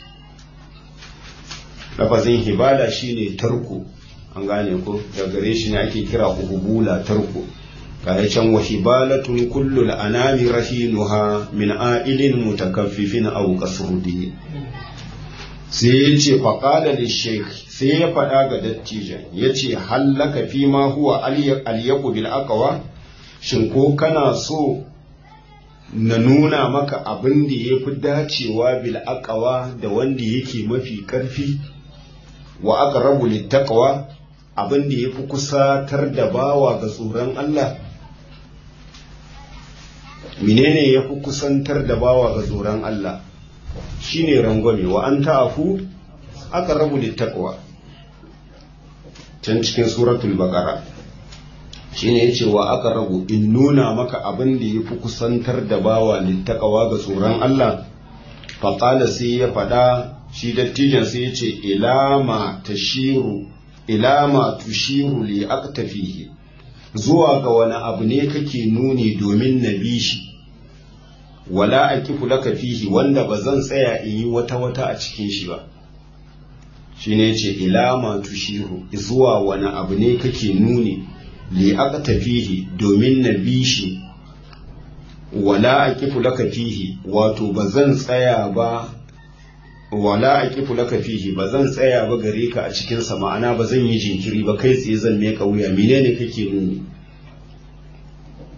lafazin hibala shine tarko an gane ko da gare shi ne ake kira uhubula tarko ga can wa hibalatun kullul anami rahinuha min a'ilin mutakaffifin aw qasrudi sai ya ce faƙada da sheikh sai ya faɗa ga dattijan ya ce hallaka fi ma huwa alyaku bil aqwa shin ko kana so na nuna maka abin da ya fi dacewa bil aqwa da wanda yake mafi ƙarfi wa aqrabu lit taqwa abin da ya fi kusatar da bawa ga tsoron Allah menene ya fi kusantar da bawa ga tsoron Allah shine rangwame wa an ta'afu aka rabu da takwa can cikin suratul baqara shine yace wa aka rabu in nuna maka abin da yafi kusantar da bawa littaqwa ga tsoron Allah fa qala sai ya fada shi dattijan sai yace ilama tashiru ilama tushiru li aqtafihi zuwa ga wani abu ne kake nuni domin na bi shi wala aqifu laka fihi wanda ba zan tsaya in yi wata wata a cikin shi ba shine yace ilama tushiru zuwa wani abu ne kake nuni li aqtafihi domin na bi shi wala aqifu laka fihi wato ba zan tsaya ba wala aqifu laka fihi ba zan tsaya ba gare ka a cikin sa ma'ana ba zan yi jinkiri ba kai tsaye zan meka wuya menene kake nuni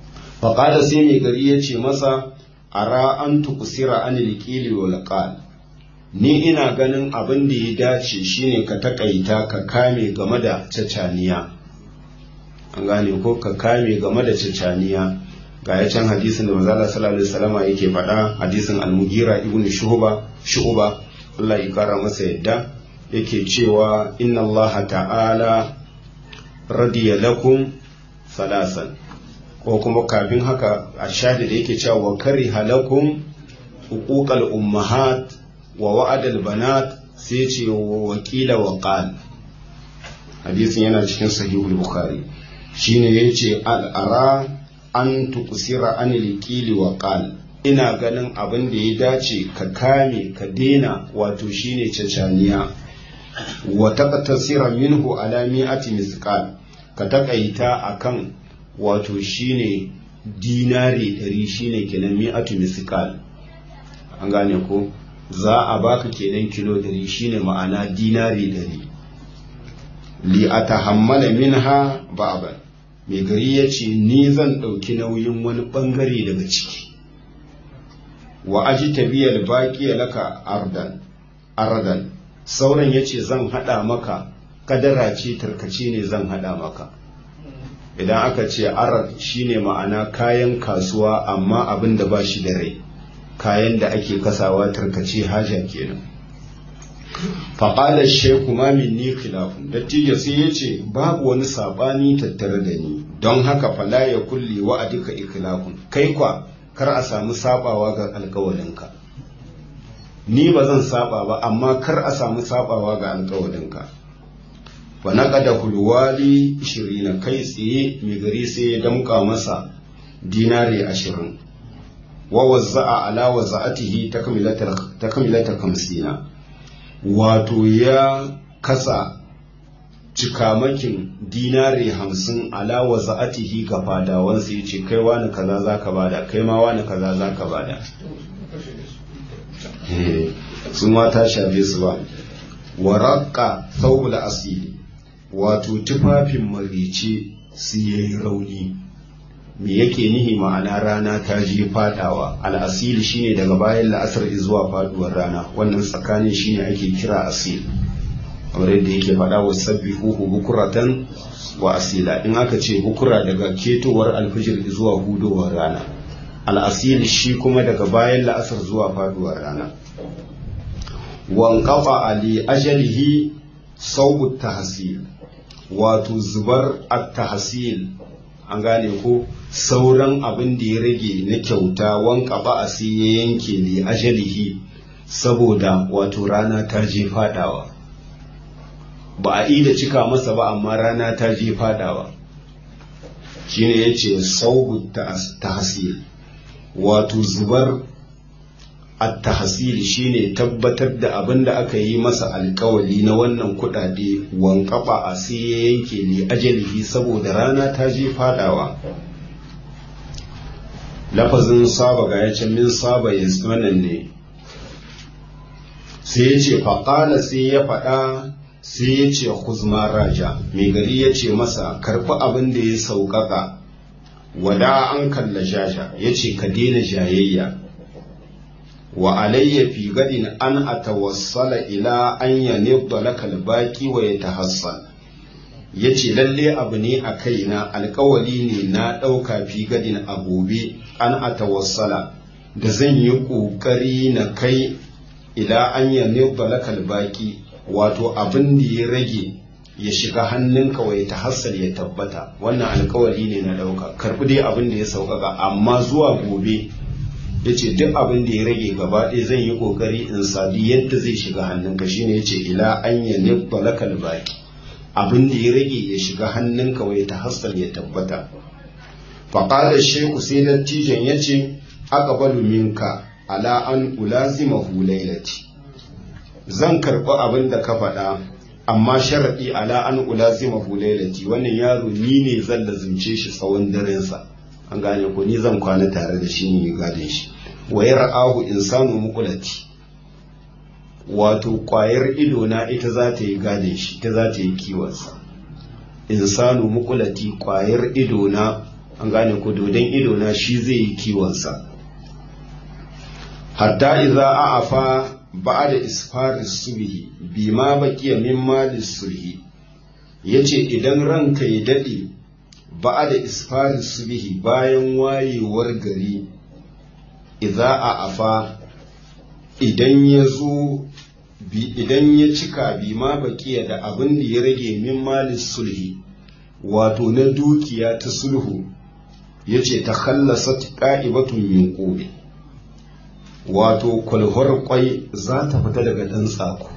faƙada sai mai gari ya ce masa ara an tukusira an liƙili wa laƙal ni ina ganin abin da ya dace shine ka taƙaita ka kame game da cacaniya an gane ko ka kame game da cacaniya ga ya can hadisin da manzala sallallahu alaihi wasallama yake faɗa hadisin al-mugira ibnu shu'ba shu'ba Allah ya kara masa yadda yake cewa inna Allah ta'ala radiya lakum salasan ko kuma kafin haka a shahid da yake cewa wa kariha lakum uquqal ummahat wa wa'adal banat sai ce wa wakila wa qal hadisin yana cikin sahihul bukhari shine yace al'ara an tukusira an liqili wa qal ina ganin abin da ya dace ka kame ka dena wato shine cacaniya wa taqtasira minhu ala mi'ati misqal ka takaita akan wato shine dinari ɗari shine kenan mi'atu misqal an gane ko za a baka kenan kilo ɗari shine ma'ana dinari ɗari li atahammala minha ba'ban mai gari ya ce ni zan ɗauki nauyin wani ɓangare daga ciki wa aji tabiyar baƙi laka ardan ardan sauran ya ce zan haɗa maka kadara ce tarkace ne zan haɗa maka idan aka ce arad shine ma'ana kayan kasuwa amma abin da ba shi da rai kayan da ake kasawa tarkace haja kenan faƙalar sheku ma minni khilafun dattijo sai ya ce babu wani saɓani tattare da ni don haka fala ya kulle wa a duka ikilafun kai kwa kar a samu saɓawa ga alƙawalinka ni ba zan saɓa ba amma kar a samu saɓawa ga alƙawalinka wa naƙada hulwali ishirin kai tsaye mai gari sai ya damƙa masa dinari ashirin wa wazza'a ala wazza'atihi takmilata kamsina wato ya kasa cikamakin dinari hamsin ala wa za'atihi ga fadawansa ya ce kai wani kaza za ka bada kai ma wani kaza za ka bada sun mata shafe su ba waraka saubula asiri wato tufafin marice su yi rauni me yake nihi ma'ana rana ta je fadawa al'asili shine daga bayan la'asar zuwa faduwar rana wannan tsakanin shine ake kira asil kamar yadda yake faɗa wa sabbi huhu bukuratan wa asila in aka ce bukura daga ketowar alfijir zuwa hudowar rana al'asil shi kuma daga bayan la'asar zuwa faduwar rana wankafa ali ajalihi saubu tahsil wato zubar at-tahsil an gane ko sauran abin da ya rage na kyauta wanka ba a sai ya yanke li ajalihi saboda wato rana ta je fadawa ba a ida cika masa ba amma rana ta je fadawa shine ya ce saubu tahsil wato zubar at-tahsil shine tabbatar da abin da aka yi masa alkawali na wannan kudade wankaba a sai ya yanke ne ajalihi saboda rana ta je fadawa lafazin saba ga ya min saba ya wannan ne sai ya ce faƙala sai ya faɗa sai ya ce kuzma raja mai gari ya ce masa karɓi abin da ya sauƙaƙa wada an kalla jaja ya ce ka daina jayayya wa alayya fi gadin an atawassala ila an yanibda laka albaqi wa yatahassan yace lalle abu ne a kaina alkawali ne na ɗauka fi gadin a gobe an atawassala da zan yi ƙoƙari na kai ila an yanibda laka albaqi wato abin da ya rage ya shiga hannunka wa ya tahassal ya tabbata wannan alkawali ne na ɗauka karɓi dai abin da ya sauƙaƙa amma zuwa gobe ya ce duk abin da ya rage gaba ɗaya zan yi ƙoƙari in sadi yadda zai shiga hannunka shine ya ce ila an ya nibba lakal baki abin da ya rage ya shiga hannunka wai ta hassal ya tabbata faƙalar sheku sai dattijan ya ce aqbalu minka ala an ulazima hulailati zan karɓi abin da ka faɗa amma sharaɗi ala an ulazima hulailati wannan yaro ni ne zan lazimce shi tsawon darensa an gane ko ni zan kwana tare da shi ne gadin shi wa ra'ahu insanu muqulati wato kwayar ido na ita za ta yi gadin shi ita za ta yi kiwonsa insanu muqulati kwayar ido na an gane ko dodon ido na shi zai yi kiwonsa hatta idza a'afa ba'da isfaris subhi bima baqiya min malis sulhi yace idan ranka ya dade ba'da isfaris subhi bayan wayewar gari idza a'afa idan ya zo idan ya cika bima baqiya da abin da ya rage min malis sulhi wato na dukiya ta sulhu yace ta khallasat qa'ibatun min qubi wato kwalhwar kwai za ta fita daga ɗan tsako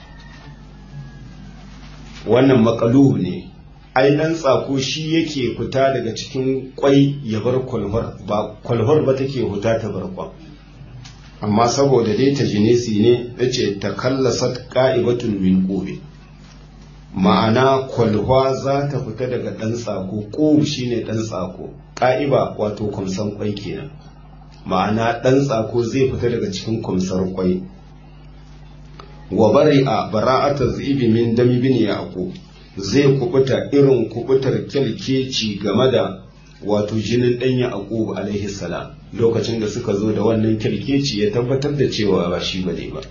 wannan makalu ne ai ɗan tsako shi yake fita daga cikin kwai ya bar kwalhwar ba kwalhwar ba take fita ta bar kwan amma saboda dai ta jinesi ne ya ce ta kallasa ka'ibatun min ƙobe ma'ana kwalhwa za ta fita daga ɗan tsako ƙobu shine ɗan tsako ƙa'iba wato kwamsan kwai kenan ma'ana ɗan tsako zai fita daga cikin kwamsar kwai wa bari a bara'atar zibi min dami bin yaƙo zai kubuta irin kubutar kyalkeci game da wato jinin ɗan yaƙo alaihi salam lokacin da suka zo da wannan kyalkeci ya tabbatar da cewa ba shi bane ba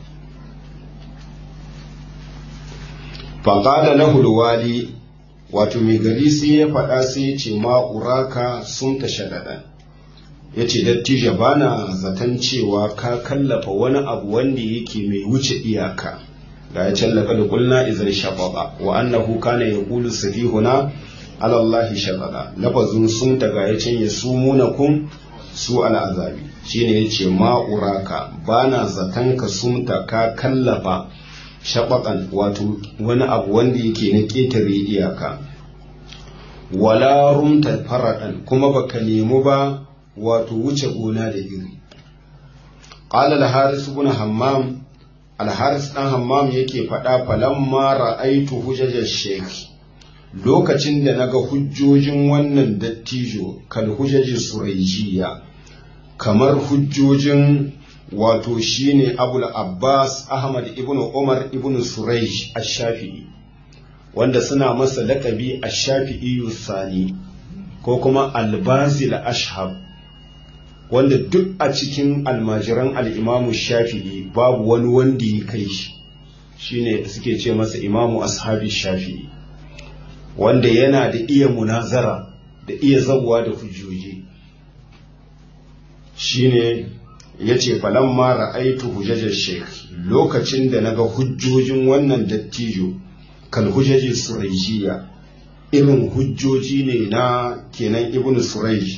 faƙada na hulwali wato mai gari sai ya faɗa sai ya ce ma'uraka sun ta shaɗaɗa ya ce dattijo ba na zaton cewa ka kallafa wani abu wanda yake mai wuce iyaka ga ya callaka da kulna izar shafaɓa wa annahu kana ya kulu safihuna alallahi shafaɗa lafazin sun ta ga ya can ya su munakun su al'azabi shine ya ce ma'uraka ba na zaton ka sumta ka kallafa shaɓaƙan wato wani abu wanda yake na ƙetare iyaka wala rumta faraɗan kuma baka nemi ba wato wuce gona da iri qala al-haris ibn hammam al-haris dan hammam yake faɗa falamma ra'aitu hujaj shaykh lokacin da naga hujjojin wannan dattijo kal hujaji surayjiya kamar hujjojin wato shine abul abbas ahmad ibn umar ibn surayj ash-shafi'i wanda suna masa laƙabi ash-shafi'i sani ko kuma al-bazil ashhab wanda duk a cikin almajiran al'imamu shafi'i babu wani wanda ya kai shi shine suke ce masa imamu ashabi shafi'i wanda yana da iya munazara da iya zabuwa da hujjoji shine ya ce falamma ra'aitu hujjajar sheik lokacin da naga hujjojin wannan dattijo kal hujjaji suraishiya irin hujjoji ne na kenan ibnu suraish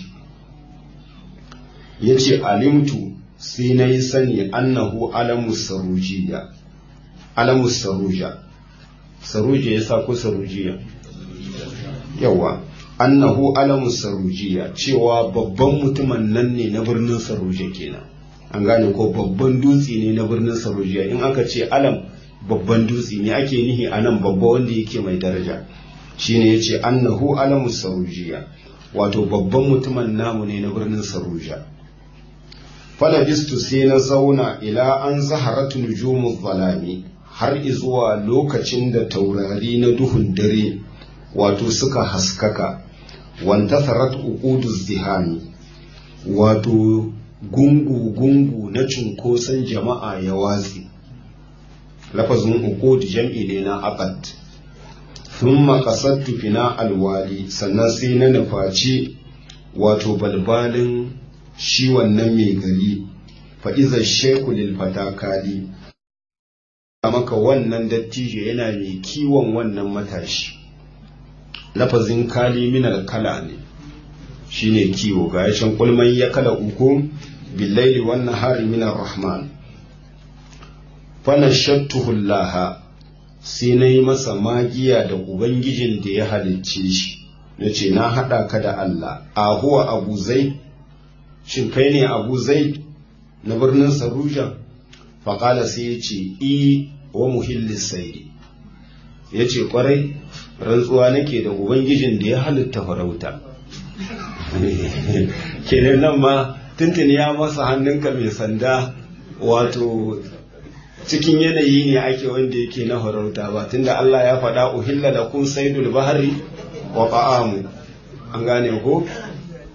ya ce alimtu sai na yi sani annahu alamu sarujiya alamu saruja saruja ya sa ko sarujiya yawa annahu alamu sarujiya cewa babban mutumin nan ne na birnin saruja kenan an gane ko babban dutse ne na birnin sarujiya in aka ce alam babban dutse ne ake nihi a nan babba wanda yake mai daraja shine ya ce annahu alamu sarujiya wato babban mutumin namu ne na birnin saruja falabistu sai na zauna ila an zaharatu nujumu zalami har izuwa lokacin da taurari na duhun dare wato suka haskaka wanta sarat uqudu zihani wato gungu-gungu na cunkoson jama'a ya watsi lafazin uqud jam'i ne na aqad thumma qasadtu fina alwali sannan sai na nufaci wato balbalin shi wannan mai gari fa'iza sheku lilfata kali maka wannan dattijo yana mai kiwon wannan matashi lafazin kali minar kala ne shi ne kiwo ga yashin kulman ya kala uku billaili wannan hari minar rahman fana shattuhullaha sai na yi masa magiya da ubangijin da ya halicce shi na ce na haɗa ka da Allah a huwa abu zai shin kai ne abu zai na birnin saruja faƙala sai ya ce i wa muhilli sairi ya ce ƙwarai rantsuwa nake da ubangijin da ya halitta farauta kenan nan ma tuntun ya masa hannunka mai sanda wato cikin yanayi ne ake wanda yake na farauta ba tunda Allah ya faɗa uhilla da kun saidul bahari wa ta'amu an gane ko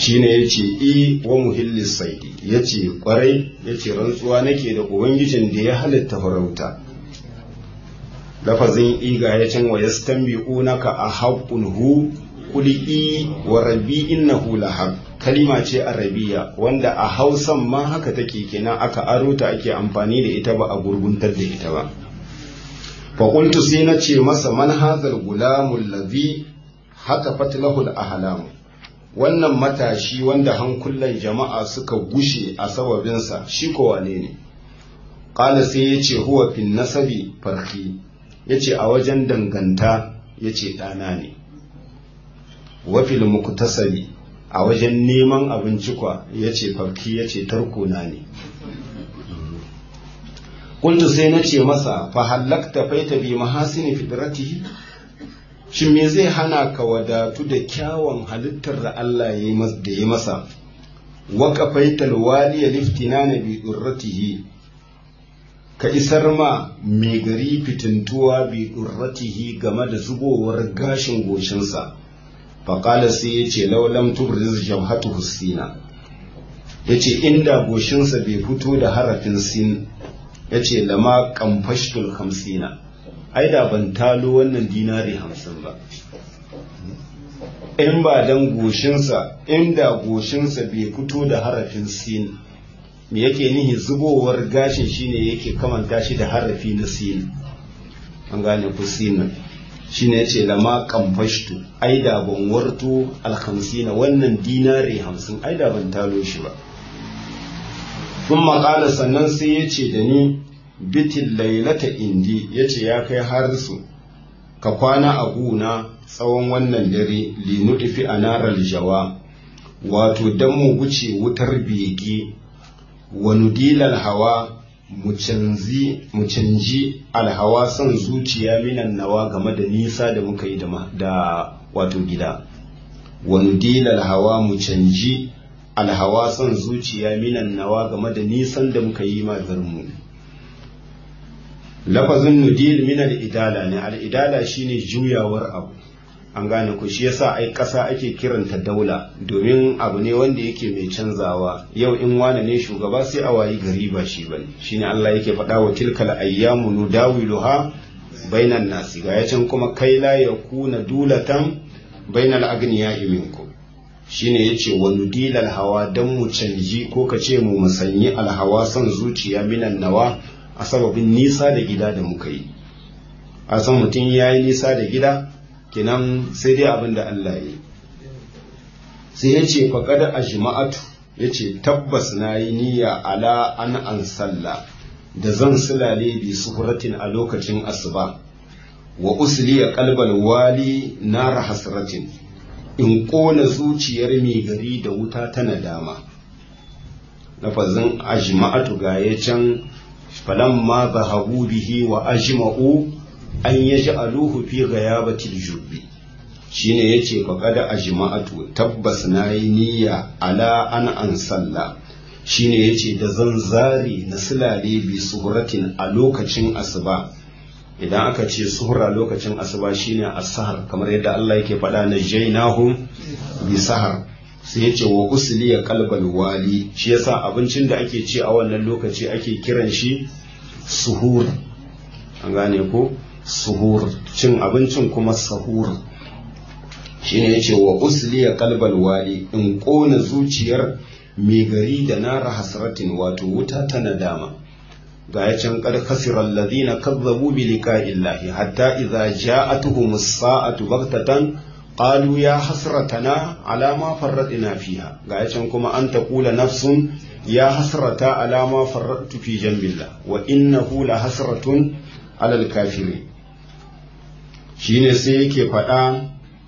shine yace i wa muhillis saidi yace kwarai yace rantsuwa nake da ubangijin da ya halitta farauta lafazin iga ya can wa yastanbi'unaka a haqqun hu qul i wa rabbi innahu lahaq kalima ce arabiya wanda a hausan ma haka take kenan aka aro ta ake amfani da ita ba a gurguntar da ita ba fa qultu sai na ce masa man hadhal gulamul ladhi haka fatlahul ahlam wannan matashi wanda hankulan jama'a suka gushe a sababinsa shi ko wane ne qala sai yace huwa fin nasabi farki yace a wajen danganta yace ɗana ne wa fil muktasabi a wajen neman abinci kwa yace farki yace tarkona ne kuntu sai na ce masa fa hallakta faita bi mahasini fidratihi shin me zai hana ka wadatu da kyawun halittar da Allah ya yi masa wa kafaital waliya liftinana bi durratihi ka isar ma mai gari fitintuwa bi durratihi game da zubowar gashin goshinsa faƙala sai ya ce laulam tubriz jabhatu husina ya ce inda goshinsa bai fito da harafin sin ya ce lama kamfashtul hamsina ai da ban talo wannan dinari hamsin ba in ba dan goshinsa inda goshinsa bai fito da harafin sin me yake nihi zubowar gashin shine yake kamanta shi da harafi na sin an gane ku sin shine yace lama kamfashtu ai da ban warto alhamsina wannan dinari hamsin ai da ban talo shi ba sun maƙala sannan sai ya ce da ni bitin lailata indi ya ce ya kai harisu ka kwana a guna tsawon wannan dare linuɗifi a narar jawa wato don mu guce wutar bege wa nudilal hawa mu canji alhawa son zuciya minan nawa game da nisa da muka yi da wato gida wa nudilal hawa mu canji alhawa son zuciya minan nawa game da nisan da muka yi mu lafazin nudil min al'idala ne al'idala shine juyawar abu an gane ku shi yasa ai ƙasa ake kiranta daula domin abu ne wanda yake mai canzawa yau in wane ne shugaba sai a wayi gari ba shi bane shine Allah yake faɗa wa tilkal ayyamu nudawiluha bainan nasi ga yacin kuma kai la yakuna dulatan bainal agniya'i minkum shine yace wa nudilal hawa dan mu canji ko ka ce mu musanyi alhawa son zuciya minan nawa a sababin nisa da gida da muka yi a san mutum ya yi nisa da gida kenan sai dai abin da Allah ya yi sai ya ce faƙada a jima'atu ya ce tabbas na yi niyya ala an an sallah da zan sulale bi suhuratin a lokacin asuba wa usliya kalbal wali nara hasratin in ƙona zuciyar mai gari da wuta ta nadama lafazin ajma'atu ga ya can falamma zahabu bihi wa ajma'u an yaj'aluhu fi ghayabatil jubbi shine yace faqad ajma'atu tabbas nayi niyya ala an an salla shine yace da zan zari na sulale bi suhratin a lokacin asuba idan aka ce suhra lokacin asuba shine as-sahar kamar yadda Allah yake faɗa na jainahum bi sahar sai yace wa usliya qalbal wali shi yasa abincin da ake ci a wannan lokaci ake kiran shi suhur an gane ko suhur cin abincin kuma sahur shine yace wa usliya qalbal wali in kona zuciyar mai gari da nara hasratin wato wuta ta nadama ga ya can kad khasira alladhina kazzabu bi liqa'illahi hatta idza ja'atuhum as-sa'atu baghtatan qalu ya hasratana ala ma farradna fiha ga ya can kuma an taqula nafsun ya hasrata ala ma farradtu fi jambillah wa innahu la hasratun ala al-kafirin shine sai yake faɗa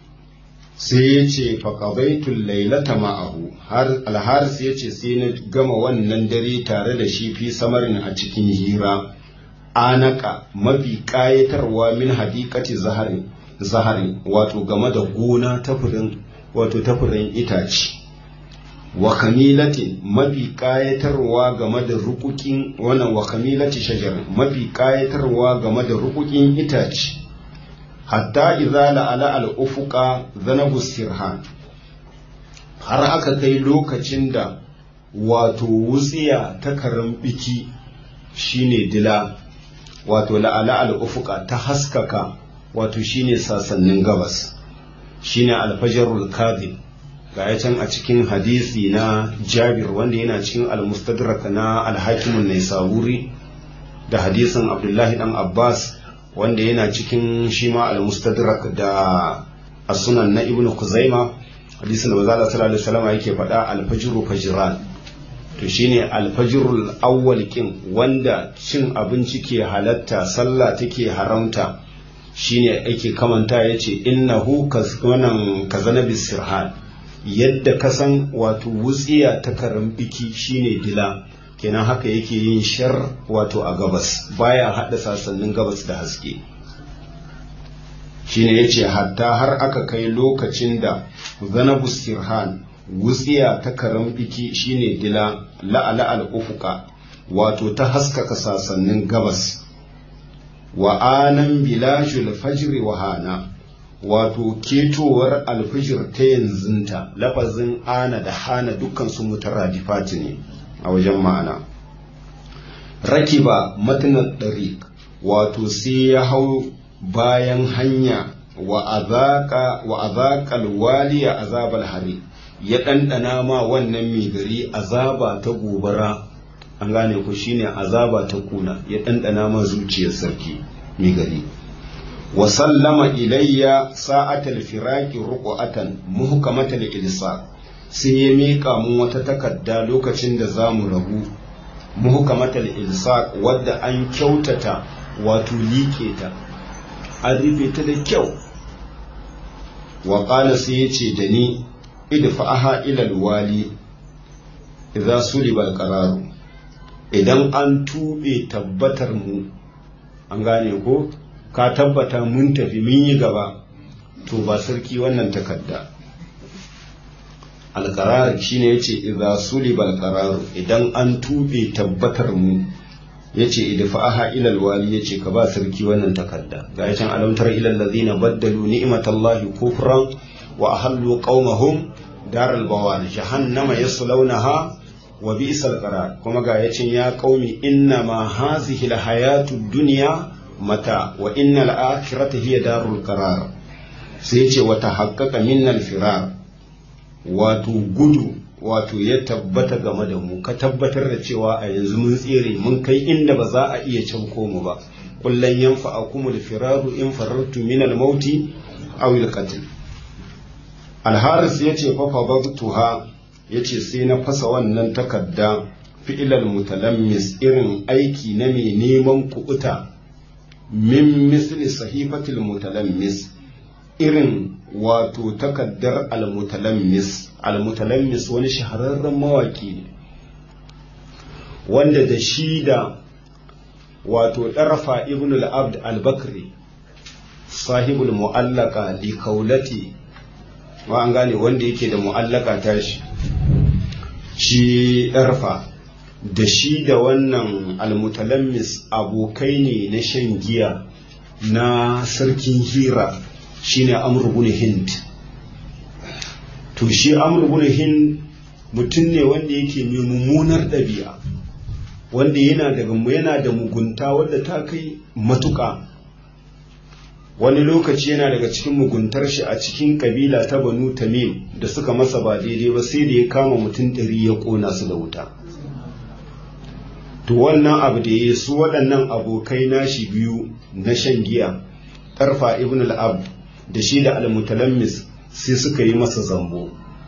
sai ya ce faƙabaitul lailata ma'ahu har alharis ya ce sai na gama wannan dare tare da shi fi samarin a cikin hira anaka mafi ƙayatarwa min hadikati zaharin zaharin wato game da gona tafurin wato tafurin itace wa kamilatin mafi ƙayatarwa game da rukukin wannan wa kamilati shajar mafi ƙayatarwa game da rukukin itace hatta idza la'ala al-ufuqa zanabu sirhan har aka kai lokacin da wato wutsiya ta karan biki shine dila wato la'ala al'ufuka ta haskaka wato shine sasannin gabas shine alfajarul kadhib ga ya can a cikin hadisi na jabir wanda yana cikin almustadrak na alhakimun naisaburi da hadisin abdullahi dan abbas wanda yana cikin shi ma almustadrak da asunan na ibnu kuzaima hadisin da manzo sallallahu alaihi wasallam yake faɗa alfajru fajran to shine alfajrul awwal kin wanda cin abinci ke halatta sallah take haramta shine ake kamanta yace innahu kazanan kazanabi sirhan yadda ka san wato wutsiya ta karan biki shine dila kenan haka yake yin shar wato a gabas baya hada sasannin gabas da haske shine yace hatta har aka kai lokacin da zanabu sirhan wutsiya ta karan biki shine dila la'ala al-ufuqa wato ta haskaka sasannin gabas wa anan bilashul fajri wa hana wato ketowar alfijir ta yanzunta lafazin ana da hana dukkan su mutaradifati ne a wajen ma'ana rakiba matanar ɗariƙ wato sai ya hau bayan hanya wa azaƙal waliya azabal hari ya ɗanɗana ma wannan mai gari azaba ta gobara an gane ku shine azaba ta kuna ya ɗanɗana ma zuciyar sarki mai gari wa sallama ilayya sa'atal firaqi ruqatan muhkamatal ilsa sai ya miƙa mun wata takarda lokacin da zamu rabu muhkamatal ilsa wadda an kyautata wato liƙe ta an rufe ta da kyau wa qala sai ya ce da ni idfa'aha ila alwali idza suliba alqararu idan an tube tabbatar mu an gane ko ka tabbata mun tafi mun yi gaba to ba sarki wannan takarda alƙarar shine yace idza suliba alqarar idan an tube tabbatar mu yace idfa'aha ila alwali yace ka ba sarki wannan takarda ga yacan alamtar ila allazina baddalu ni'matallahi kufran wa ahallu qaumahum daral bawar jahannama yaslawnaha wa bi'sal qarar kuma ga yacin ya qaumi inna ma hazihi alhayatud dunya mata wa innal akhirata hiya darul qarar sai yace wa tahaqqaqa minnal firar wato gudu wato ya tabbata game da mu ka tabbatar da cewa a yanzu mun tsere mun kai inda ba za a iya canko mu ba kullun yanfa'akumul firaru in farartu minal mauti aw al qatl al haris yace fa fadatuha yace sai na fasa wannan takarda fi'ilal mutalammis irin aiki na mai neman kuɓuta min misli sahifatil mutalammis irin wato takaddar almutalammis almutalammis wani shahararren mawaki ne wanda da shi da wato ɗarfa ibn al-abd al-bakri sahibul mu'allaka li kaulati wa an gane wanda yake da mu'allaka tashi shi ɗarfa da shi da wannan almutalammis abokai ne na shan giya na sarkin hira shine amr ibn hind to shi amr ibn hind mutum ne wanda yake mai mummunar ɗabi'a wanda yana daga yana da mugunta wadda ta kai matuƙa wani lokaci yana daga cikin muguntar shi a cikin kabila ta banu tamim da suka masa ba daidai ba sai da ya kama mutum ɗari ya ƙona su da wuta to wannan abu da ya su waɗannan abokai nashi biyu na shan giya ƙarfa ibn al-ab da shi da al-mutalammis sai suka yi masa zambo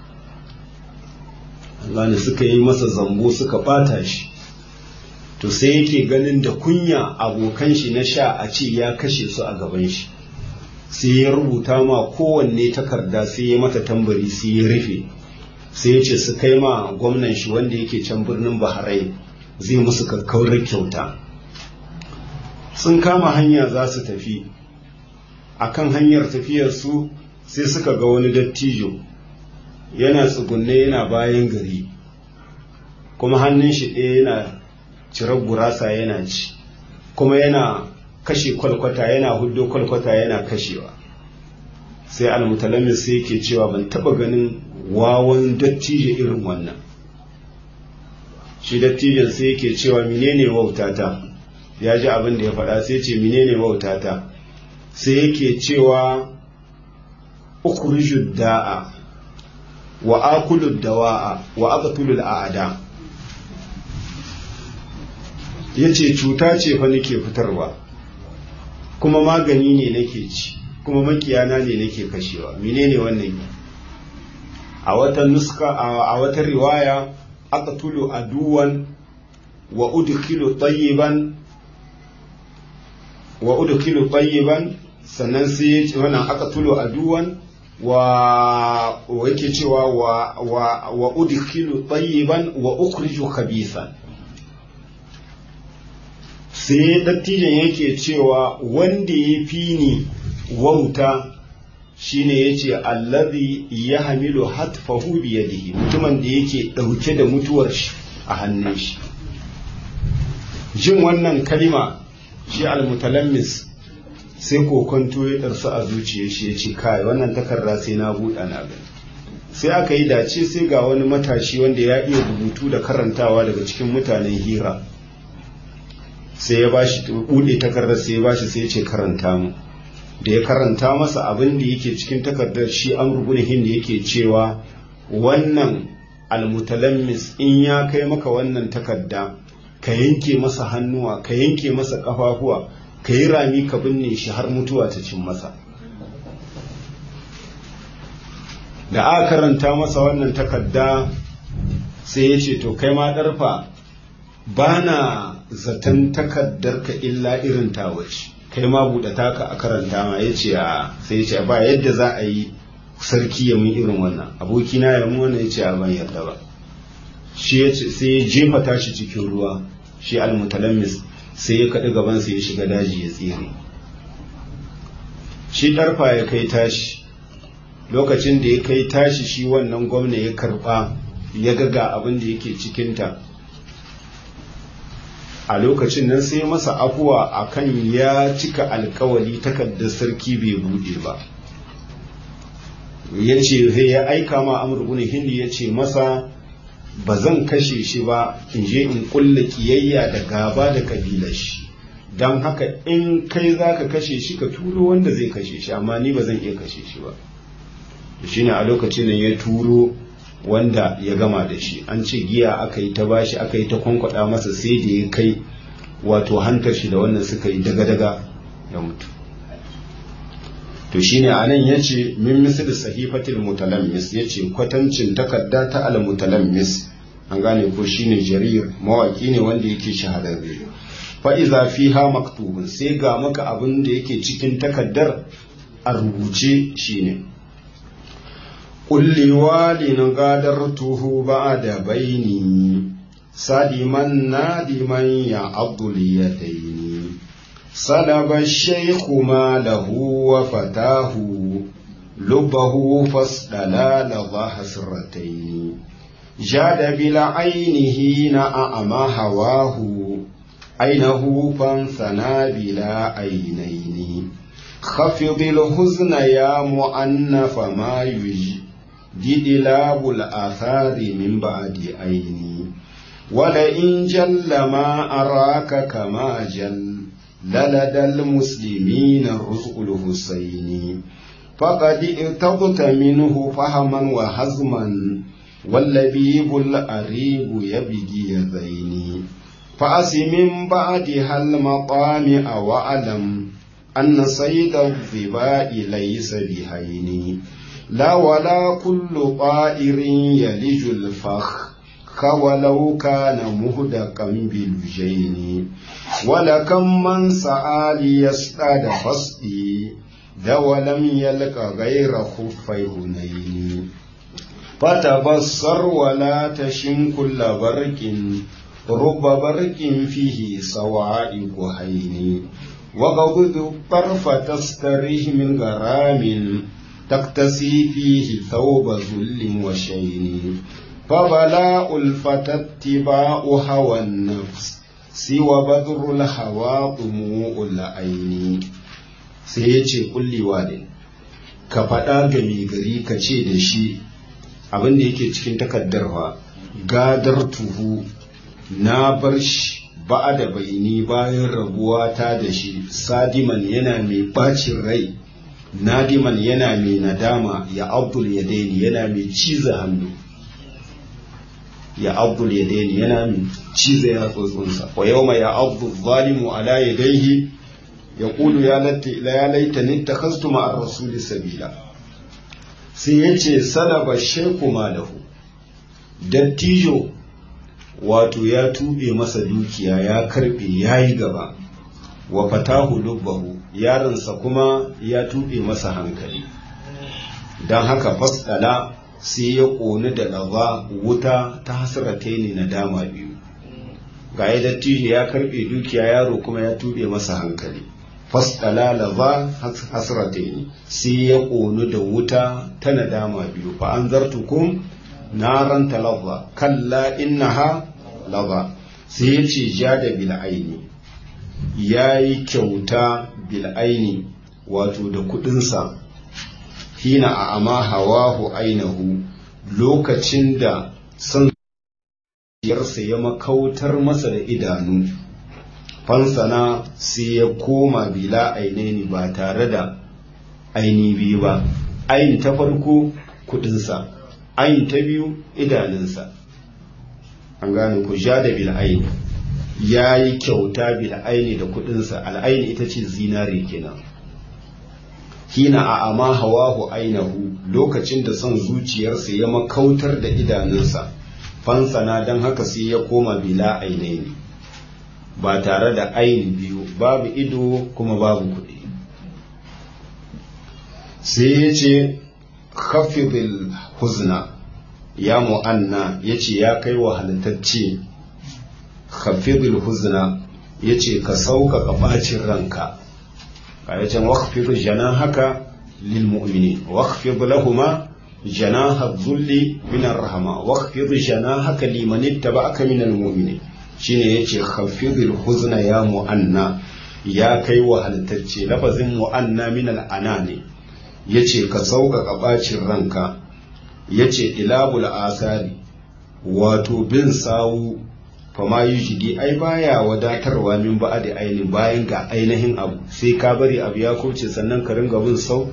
Allah suka yi masa zambo suka ɓata shi to sai yake ganin da kunya abokan shi na sha a ce ya kashe su a gaban shi sai ya rubuta ma kowanne takarda sai ya mata tambari sai ya rufe sai ya ce su kai ma gwamnan shi wanda yake can birnin Bahrain zai musu kakkaurar kyauta sun kama hanya za su tafi akan hanyar tafiyarsu sai suka ga wani dattijo yana tsugunne yana bayan gari kuma hannun shi ɗaya yana cirar gurasa yana ci kuma yana kashe kwalkwata yana hudo kwalkwata yana kashewa sai almutalammis sai yake cewa ban taba ganin wawan dattijo irin wannan shi dattijon sai yake cewa menene wautata ya ji abin da ya faɗa sai ce menene wautata sai yake cewa ukhriju da'a wa akulu dawa'a wa aqtulu al'ada yace cuta ce fa nake fitarwa kuma magani ne nake ci kuma makiyana ne nake kashewa menene wannan a wata nuska a wata riwaya aqtulu aduwan wa udkhilu tayyiban wa udkhilu tayyiban sannan sai wannan aqtulu aduwan wa yake cewa wa wa wa udkhilu tayyiban wa ukhriju khabithan sai dattijan yake cewa wanda ya fi ni wauta shine yace allazi yahmilu hatfahu bi yadihi mutumin da yake dauke da mutuwar shi a hannun shi jin wannan kalima shi almutalammis sai kokonto ya ɗarsu a zuciyar shi ya ce kai wannan takarda sai na buɗa na gani sai aka yi dace sai ga wani matashi wanda ya iya rubutu da karantawa daga cikin mutanen hira sai ya bashi buɗe takardar sai ya bashi sai ya ce karanta mu da ya karanta masa abin da yake cikin takardar shi an rubuta da yake cewa wannan almutalammis in ya kai maka wannan takarda ka yanke masa hannuwa ka yanke masa ƙafafuwa ka yi rami ka binne shi har mutuwa ta cin masa da aka karanta masa wannan takarda sai ya ce to kai ma ɗarfa ba na zaton takardarka illa irin tawaci kai ma buɗe taka a karanta ma ya ce a sai ya ce ba yadda za a yi sarki ya mun irin wannan abokina ya mun wannan ya ce a ban yarda ba shi ya ce sai ya jefa tashi cikin ruwa shi almutalammis sai ya kaɗi gabansa ya shiga daji ya tsere shi ɗarfa ya kai tashi lokacin da ya kai tashi shi wannan gwamna ya karɓa ya ga abin da yake cikinta a lokacin nan sai masa afuwa akan ya cika alkawali takardar sarki bai buɗe ba ya ce ya aika ma amurkuni hindi ya ce masa ba zan kashe shi ba in je in kulla kiyayya da gaba da kabilar shi don haka in kai za ka kashe shi ka turo wanda zai kashe shi amma ni ba zan iya kashe shi ba shi ne a lokacin nan ya turo wanda ya gama da shi an ce giya aka yi ta bashi aka yi ta kwankwada masa sai da ya kai wato hantar shi da wannan suka yi daga-daga ya mutu to shine anan yace min misli sahifatil mutalammis yace kwatancin takarda ta al mutalammis an gane ko shine jarir mawaki ne wanda yake shahararre fa iza fiha maktubun sai ga maka abin da yake cikin takaddar a rubuce shine kulli walin gadartuhu ba'da baini sadiman nadiman ya abdul yadaini سلب الشيخ ماله وفتاه لبه فاصطلال ذا حسرتين جاد بالعين حين أعمى هواه عينه فانثنى بلا عينين خفض الحزن يا مؤنف ما يجدد لاب الآثار من بعد عيني ولئن جل ما أراك كما جل للدى المسلمين الرزق الحسين فقد ارتضت منه فهما وهزما واللبيب الأريب يبجي ذيني فأس من بعدها المطامع وألم أن صيد الظباء ليس بهين لا ولا كل طائر يلج الفخ ولو كان مهدقا بالجين ولكم من سعى ليصطاد فصدي ذا ولم يلق غير خفي هنين فتبصر ولا تشن كل برك رب برك فيه صواعق هين وغضض الطرف تستريه من غرام تقتسي فيه ثوب ذل وشين فبلاء الفتى اتباع هوى النفس سوى بدر الهوى طموع العين سيجي كل واد ka faɗa ga mai gari ka ce da shi abin da yake cikin takardar fa gadar tuhu na bar shi ba da baini bayan rabuwa ta da shi sadiman yana mai bacin rai nadiman yana mai nadama ya abdul ya daini yana mai ciza hannu ya abdul ya daini yana mai ciza ya tsotsinsa wa yau ya abdul zalimu ala ya daihi ya kulu ya laita ni ta kastu ma'ar rasuli sabila sai ya ce salaba sheku malahu dattijo wato ya tube masa dukiya ya karbe ya yi gaba wa fatahu lubbahu yaronsa kuma ya tube masa hankali don haka fasdala sai ya ƙoni da lava wuta ta hasrataini na dama biyu ga ya dattijo ya karbe dukiya yaro kuma ya tube masa hankali fasdala lava hasrataini sai ya ƙoni da wuta ta nadama biyu fa an zartukum naran talazza kalla innaha lava sai ya ce ja da bil'aini ya yi kyauta bil'aini wato da kudinsa hina a ama hawahu ainihu lokacin da son yarsa ya makautar masa da idanu fansana sai ya koma bila ainihi ba tare da aini biyu ba aini ta farko kudinsa ayin ta biyu idanunsa an gane ku ja da bil'aini ya yi kyauta bil'aini da kudinsa al'aini ita ce zinare kenan hina a ama hawahu ainahu lokacin da son zuciyarsa ya makautar da idanunsa fansana don haka sai ya koma bila ainaini ba tare da aini biyu babu ido kuma babu kuɗi sai ya ce khafidil huzna ya mu'anna ya ce ya kai wa halittacce khafidil huzna ya ce ka sauƙaƙa ɓacin ranka ƙayacin wakfid jana haka lil mu'mini wakfid lahuma jana zulli minar rahama wakfid jana haka liman ba aka minal mu'mini shine yace khafidil huzna ya mu'anna ya kai wa halittacce lafazin mu'anna minal ana ne ya ce ka sauƙaƙa ɓacin ranka ya ce ilabul asari wato bin sawu fama yi jidi ai baya wadatarwa min ba da ainihin bayan ga ainihin abu sai ka bari abu ya kauce sannan ka ringa bin sau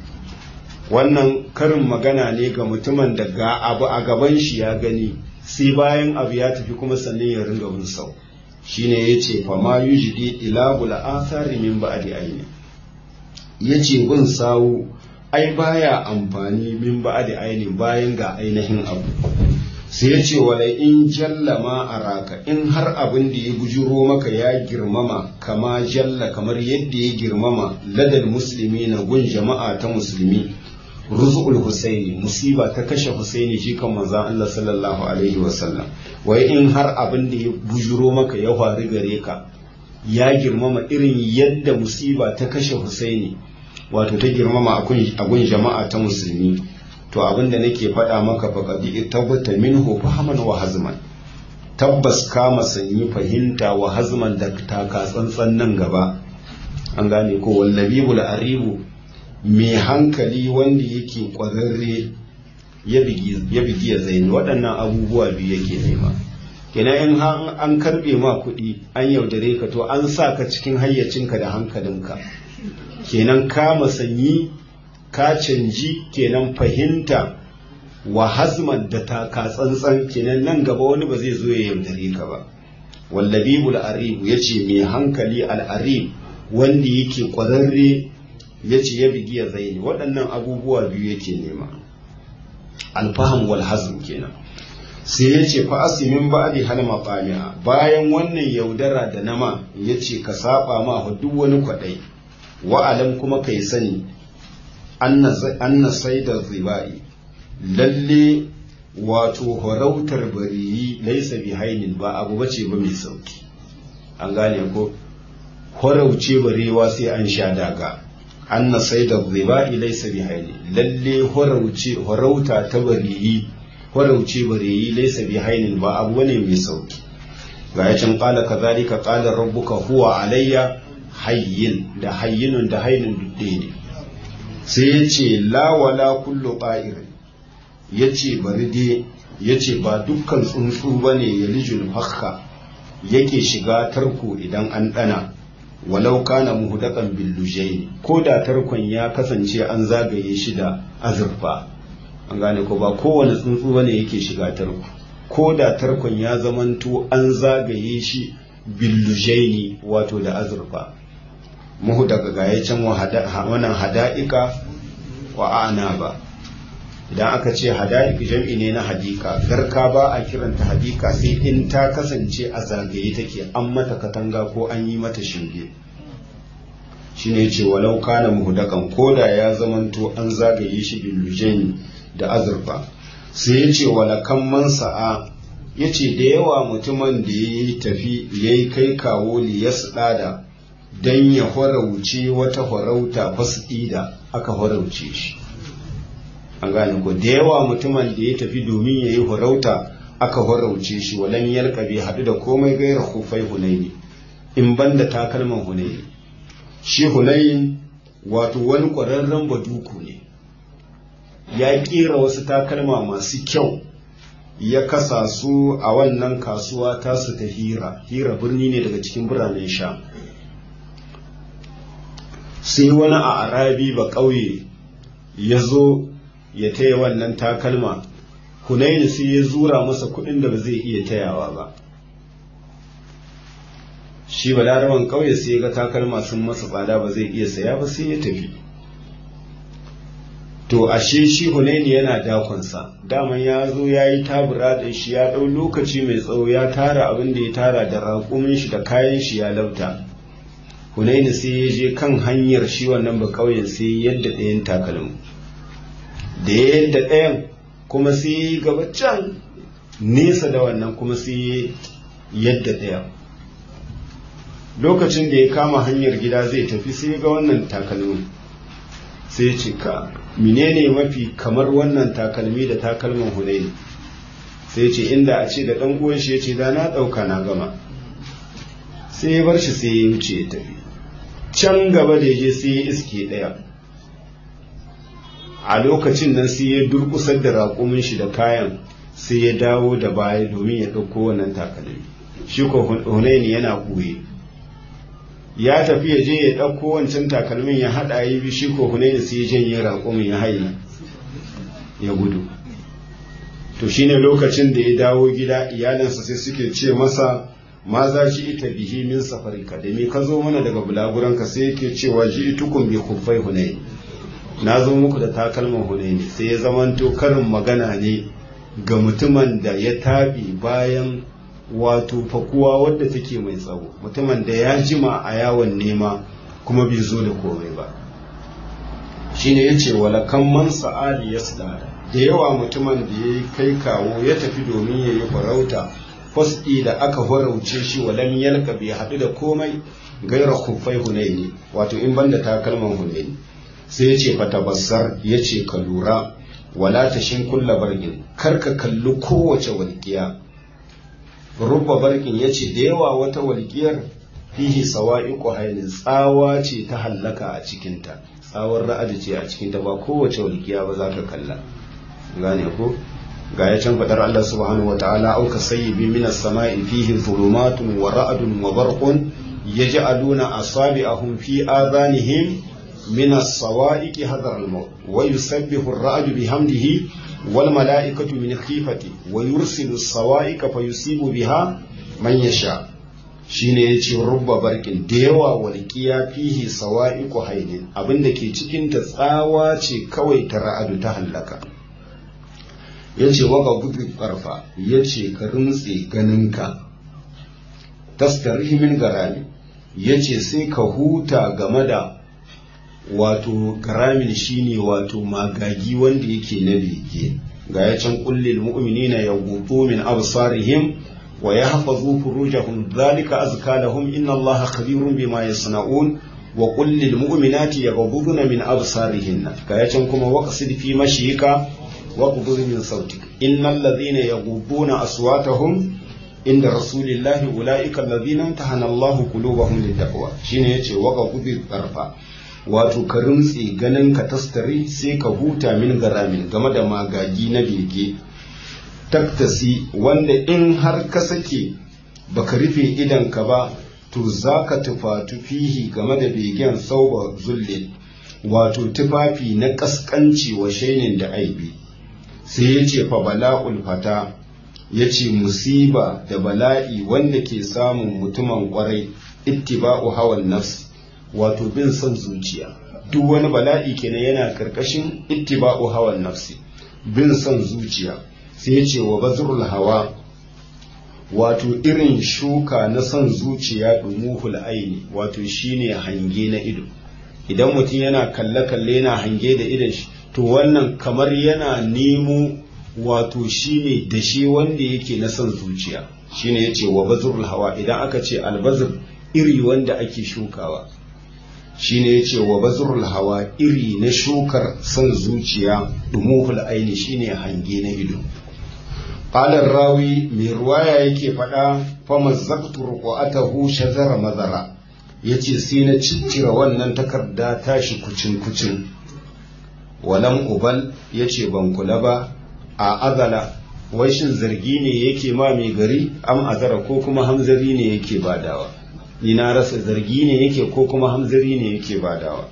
wannan karin magana ne ga mutumin da ga abu a gaban shi ya gani sai bayan abu ya tafi kuma sannan ya ringa bin sau shine ya ce fama yi jidi ilabul asari min ba da ainihin ya ce bin sawu ai baya amfani min ba da ainihin bayan ga ainihin abu sai ya ce wala in jallama a raka in har abin da ya bujuro maka ya girmama kama jalla kamar yadda ya girmama ladal musulmi na gun jama'a ta musulmi ruzu'ul husaini musiba ta kashe husaini shi kan manzan Allah sallallahu alaihi wasallam wai in har abin da ya bujuro maka ya faru gare ka ya girmama irin yadda musiba ta kashe husaini wato ta girmama a gun jama'a ta musulmi to abinda nake faɗa maka faƙaɗi tabbata minhu fahaman wa hazman tabbas kama sanyi fahimta wa hazman da taka tsantsan nan gaba an gane ko wallabibul aribu mai hankali wanda yake ƙwararre ya bigi ya zaini waɗannan abubuwa biyu yake nema kenan in an karɓe ma kuɗi an yaudare ka to an sa ka cikin hayyacinka da hankalinka kenan kama sanyi ka canji kenan fahimta wa hazman da taka tsantsan kenan nan gaba wani ba zai zo ya yaudare ka ba wallabibul aribu ya ce mai hankali al'arib wanda yake ƙwararre ya ce ya bigi ya zaini waɗannan abubuwa biyu yake nema alfaham wal hazm kenan sai ya ce fa asimin ba'di hal maqami'a bayan wannan yaudara da nama ya ce ka saba ma duk wani kwaɗai wa'alam kuma kai sani anna saida zibai lalle wato horautar bariyi laisa bi hainin ba abu bace ba mai sauki an gane ko horauce barewa sai an sha daga anna saida zibai laisa bi hainin lalle horauce horauta ta bariyi horauce bariyi laisa bi hainin ba abu ne mai sauki ga yacin qala kadhalika qala rabbuka huwa alayya hayyin da hayyinun da hainin dudde ne sai ya ce lawala kullu ƙa'ir ya ce bari dai ya ce ba dukkan tsuntsu ba ne ya lijul fakka yake shiga tarko idan an ɗana walau kana muhudakan billujai ko da tarkon ya kasance an zagaye shi da azurfa an gane ko ba kowane tsuntsu ba ne yake shiga tarko ko da tarkon ya zamanto an zagaye shi billujaini wato da azurfa muhu daga gaya can wannan hada'ika wa ana ba idan aka ce hada'ik jam'i ne na hadika garka ba a kiranta hadika sai in ta kasance a zagaye take an mata katanga ko an yi mata shinge shine ce walau kana muhudakan koda ya zamanto an zagaye shi billujaini da azurfa sai ya ce walakan man sa'a ya ce da yawa mutumin da ya yi tafi ya yi kai kawo liyas ɗada don ya horauce wata horauta fasɗida aka horauce shi an gane ko da yawa mutumin da ya tafi domin ya yi horauta aka horauce shi walan yalka bai haɗu da komai gaira kufai hunaini in banda takalman hunaini shi hunayin wato wani ƙwararren baduku ne ya ƙera wasu takalma masu kyau ya kasa su a wannan kasuwa tasu ta hira hira birni ne daga cikin biranen sha sai wani a arabi ba ƙauye ya zo ya taya wannan takalma hunaini sai ya zura masa kuɗin da ba zai iya tayawa ba shi ba laraban ƙauye sai ya ga takalma sun masa tsada ba zai iya saya ba sai ya tafi to ashe shi hunaini yana dakonsa daman ya zo ya yi tabura da shi ya ɗau lokaci mai tsawo ya tara abin da ya tara da raƙumin shi da kayan shi ya lauta hunaini sai ya je kan hanyar shi wannan ba ƙauyen sai yadda ɗayan takalmi da ya yadda ɗayan kuma sai ya yi gaba can nesa da wannan kuma sai yadda ɗayan lokacin da ya kama hanyar gida zai tafi sai ga wannan takalmin sai ce ka menene mafi kamar wannan takalmi da takalman hunaini sai ce inda a ce da ɗan uwan shi ya ce da na ɗauka na gama sai ya bar shi sai ya wuce ya tafi can gaba da je sai ya iske ɗaya a lokacin nan sai ya durkusar da raƙumin shi da kayan sai ya dawo da baya domin ya ɗauko wannan takalmi shi ko hunaini yana ɓoye ya tafi ya je ya ɗauko wancan takalmin ya haɗa yi bi shi ko hunaini sai ya janye raƙumin ya haye ya gudu to shine lokacin da ya dawo gida iyalinsa sai suke ce masa ma za shi ita bihi min safarika da me ka zo mana daga bulaguranka sai yake cewa ji itukun bi kuffai hunaini na zo muku da takalman hunaini sai ya zamanto karin magana ne ga mutumin da ya taɓi bayan wato fakuwa wadda take mai tsawo mutumin da ya jima a yawon nema kuma bai zo da komai ba shine ya ce walakan man sa'ali ya sadada da yawa mutumin da ya yi kai kawo ya tafi domin ya yi farauta fasɗi da aka farauce shi walam yalka bai haɗu da komai gaira kufai hunaini wato in banda takalman hunaini sai ya ce fatabassar ya ce ka lura wala ta shin kulla bargin kar ka kalli kowace walƙiya rubba barkin ya ce da yawa wata walƙiyar fihi sawa'iqu hainin tsawa ce ta hallaka a cikinta tsawar ra'adi ce a cikinta ba kowace walƙiya ba za ka kalla gane ko ga ya can fadar Allah subhanahu wataala auka sayyibi minas sama'i fihi dhulumatun wa ra'dun wa barqun yaj'aluna asabi'ahum fi adhanihim minas sawa'iqi hadar al-maut wa yusabbihu ar-ra'du bihamdihi wal mala'ikatu min khifati wa yursilu as-sawa'iqa fayusibu biha man yasha shine yace rubba barkin da yawa walqiya fihi sawa'iqu haidin abinda ke cikin ta tsawa ce kawai ta ra'adu ta hallaka yace waka gudu karfa yace ka rintse ganinka tastarihi min garami yace sai ka huta game da wato garamin shine wato magagi wanda yake na bege ga ya can kullil mu'minina yaghuddu min absarihim wa yahfazu furujahum dhalika azka lahum inna allaha khabirun bima yasna'un wa qul lil mu'minati yaghudduna min absarihinna ga ya can kuma waqsid fi mashika wa qudud min sautik innal ladhina yaghudduna aswatahum inda rasulillahi ulaika alladhina tahana allahu qulubahum littaqwa shine yace waqa qudud tarfa wato ka rumtse ganin ka tastari sai ka huta min garamin game da magagi na bege taktasi wanda in har ka sake baka rufe idanka ba to za ka tufatu fihi game da begen sauba zulle wato tufafi na kaskanci wa shainin da aibi sai ya ce fa bala'ul fata ya ce musiba da bala'i wanda ke samun mutumin kwarai ittiba'u hawan nafs wato bin son zuciya duk wani bala'i kenan yana karkashin ittiba'u hawan nafsi bin son zuciya sai ya ce wa bazrul hawa wato irin shuka na son zuciya dumuhul aini wato shine hange na ido idan mutum yana kalle-kalle yana hange da idon shi to wannan kamar yana nemo wato shine da shi wanda yake na son zuciya shine yace wa bazrul hawa idan aka ce albazr iri wanda ake shukawa shine yace wa bazrul hawa iri na shukar son zuciya dumuhul aini shine hange na ido qalar rawi mai ruwaya yake faɗa fa mazzaqtu ruqatahu shazara mazara yace sai na ciccire wannan takarda tashi kucin kucin walam ubal yace ban kula ba a azala wai shin zargi ne yake ma mai gari am azara ko kuma hamzari ne yake badawa ni na rasa zargi ne yake ko kuma hamzari ne yake badawa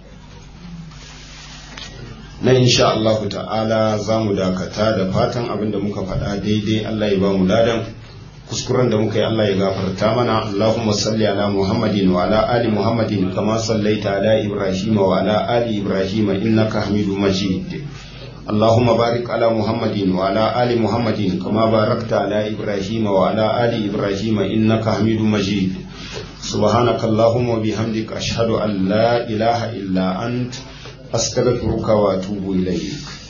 na insha Allah ta'ala za mu dakata da fatan abin da muka faɗa daidai Allah ya ba mu ladan kuskuren da muka yi Allah ya gafarta mana Allahumma salli ala Muhammadin wa ala ali Muhammadin kama sallaita ala Ibrahim wa ala ali Ibrahim innaka Hamidu Majid اللهم بارك على محمد وعلى آل محمد كما باركت على إبراهيم وعلى آل إبراهيم إنك حميد مجيد سبحانك اللهم وبحمدك أشهد أن لا إله إلا أنت أستغفرك وأتوب إليك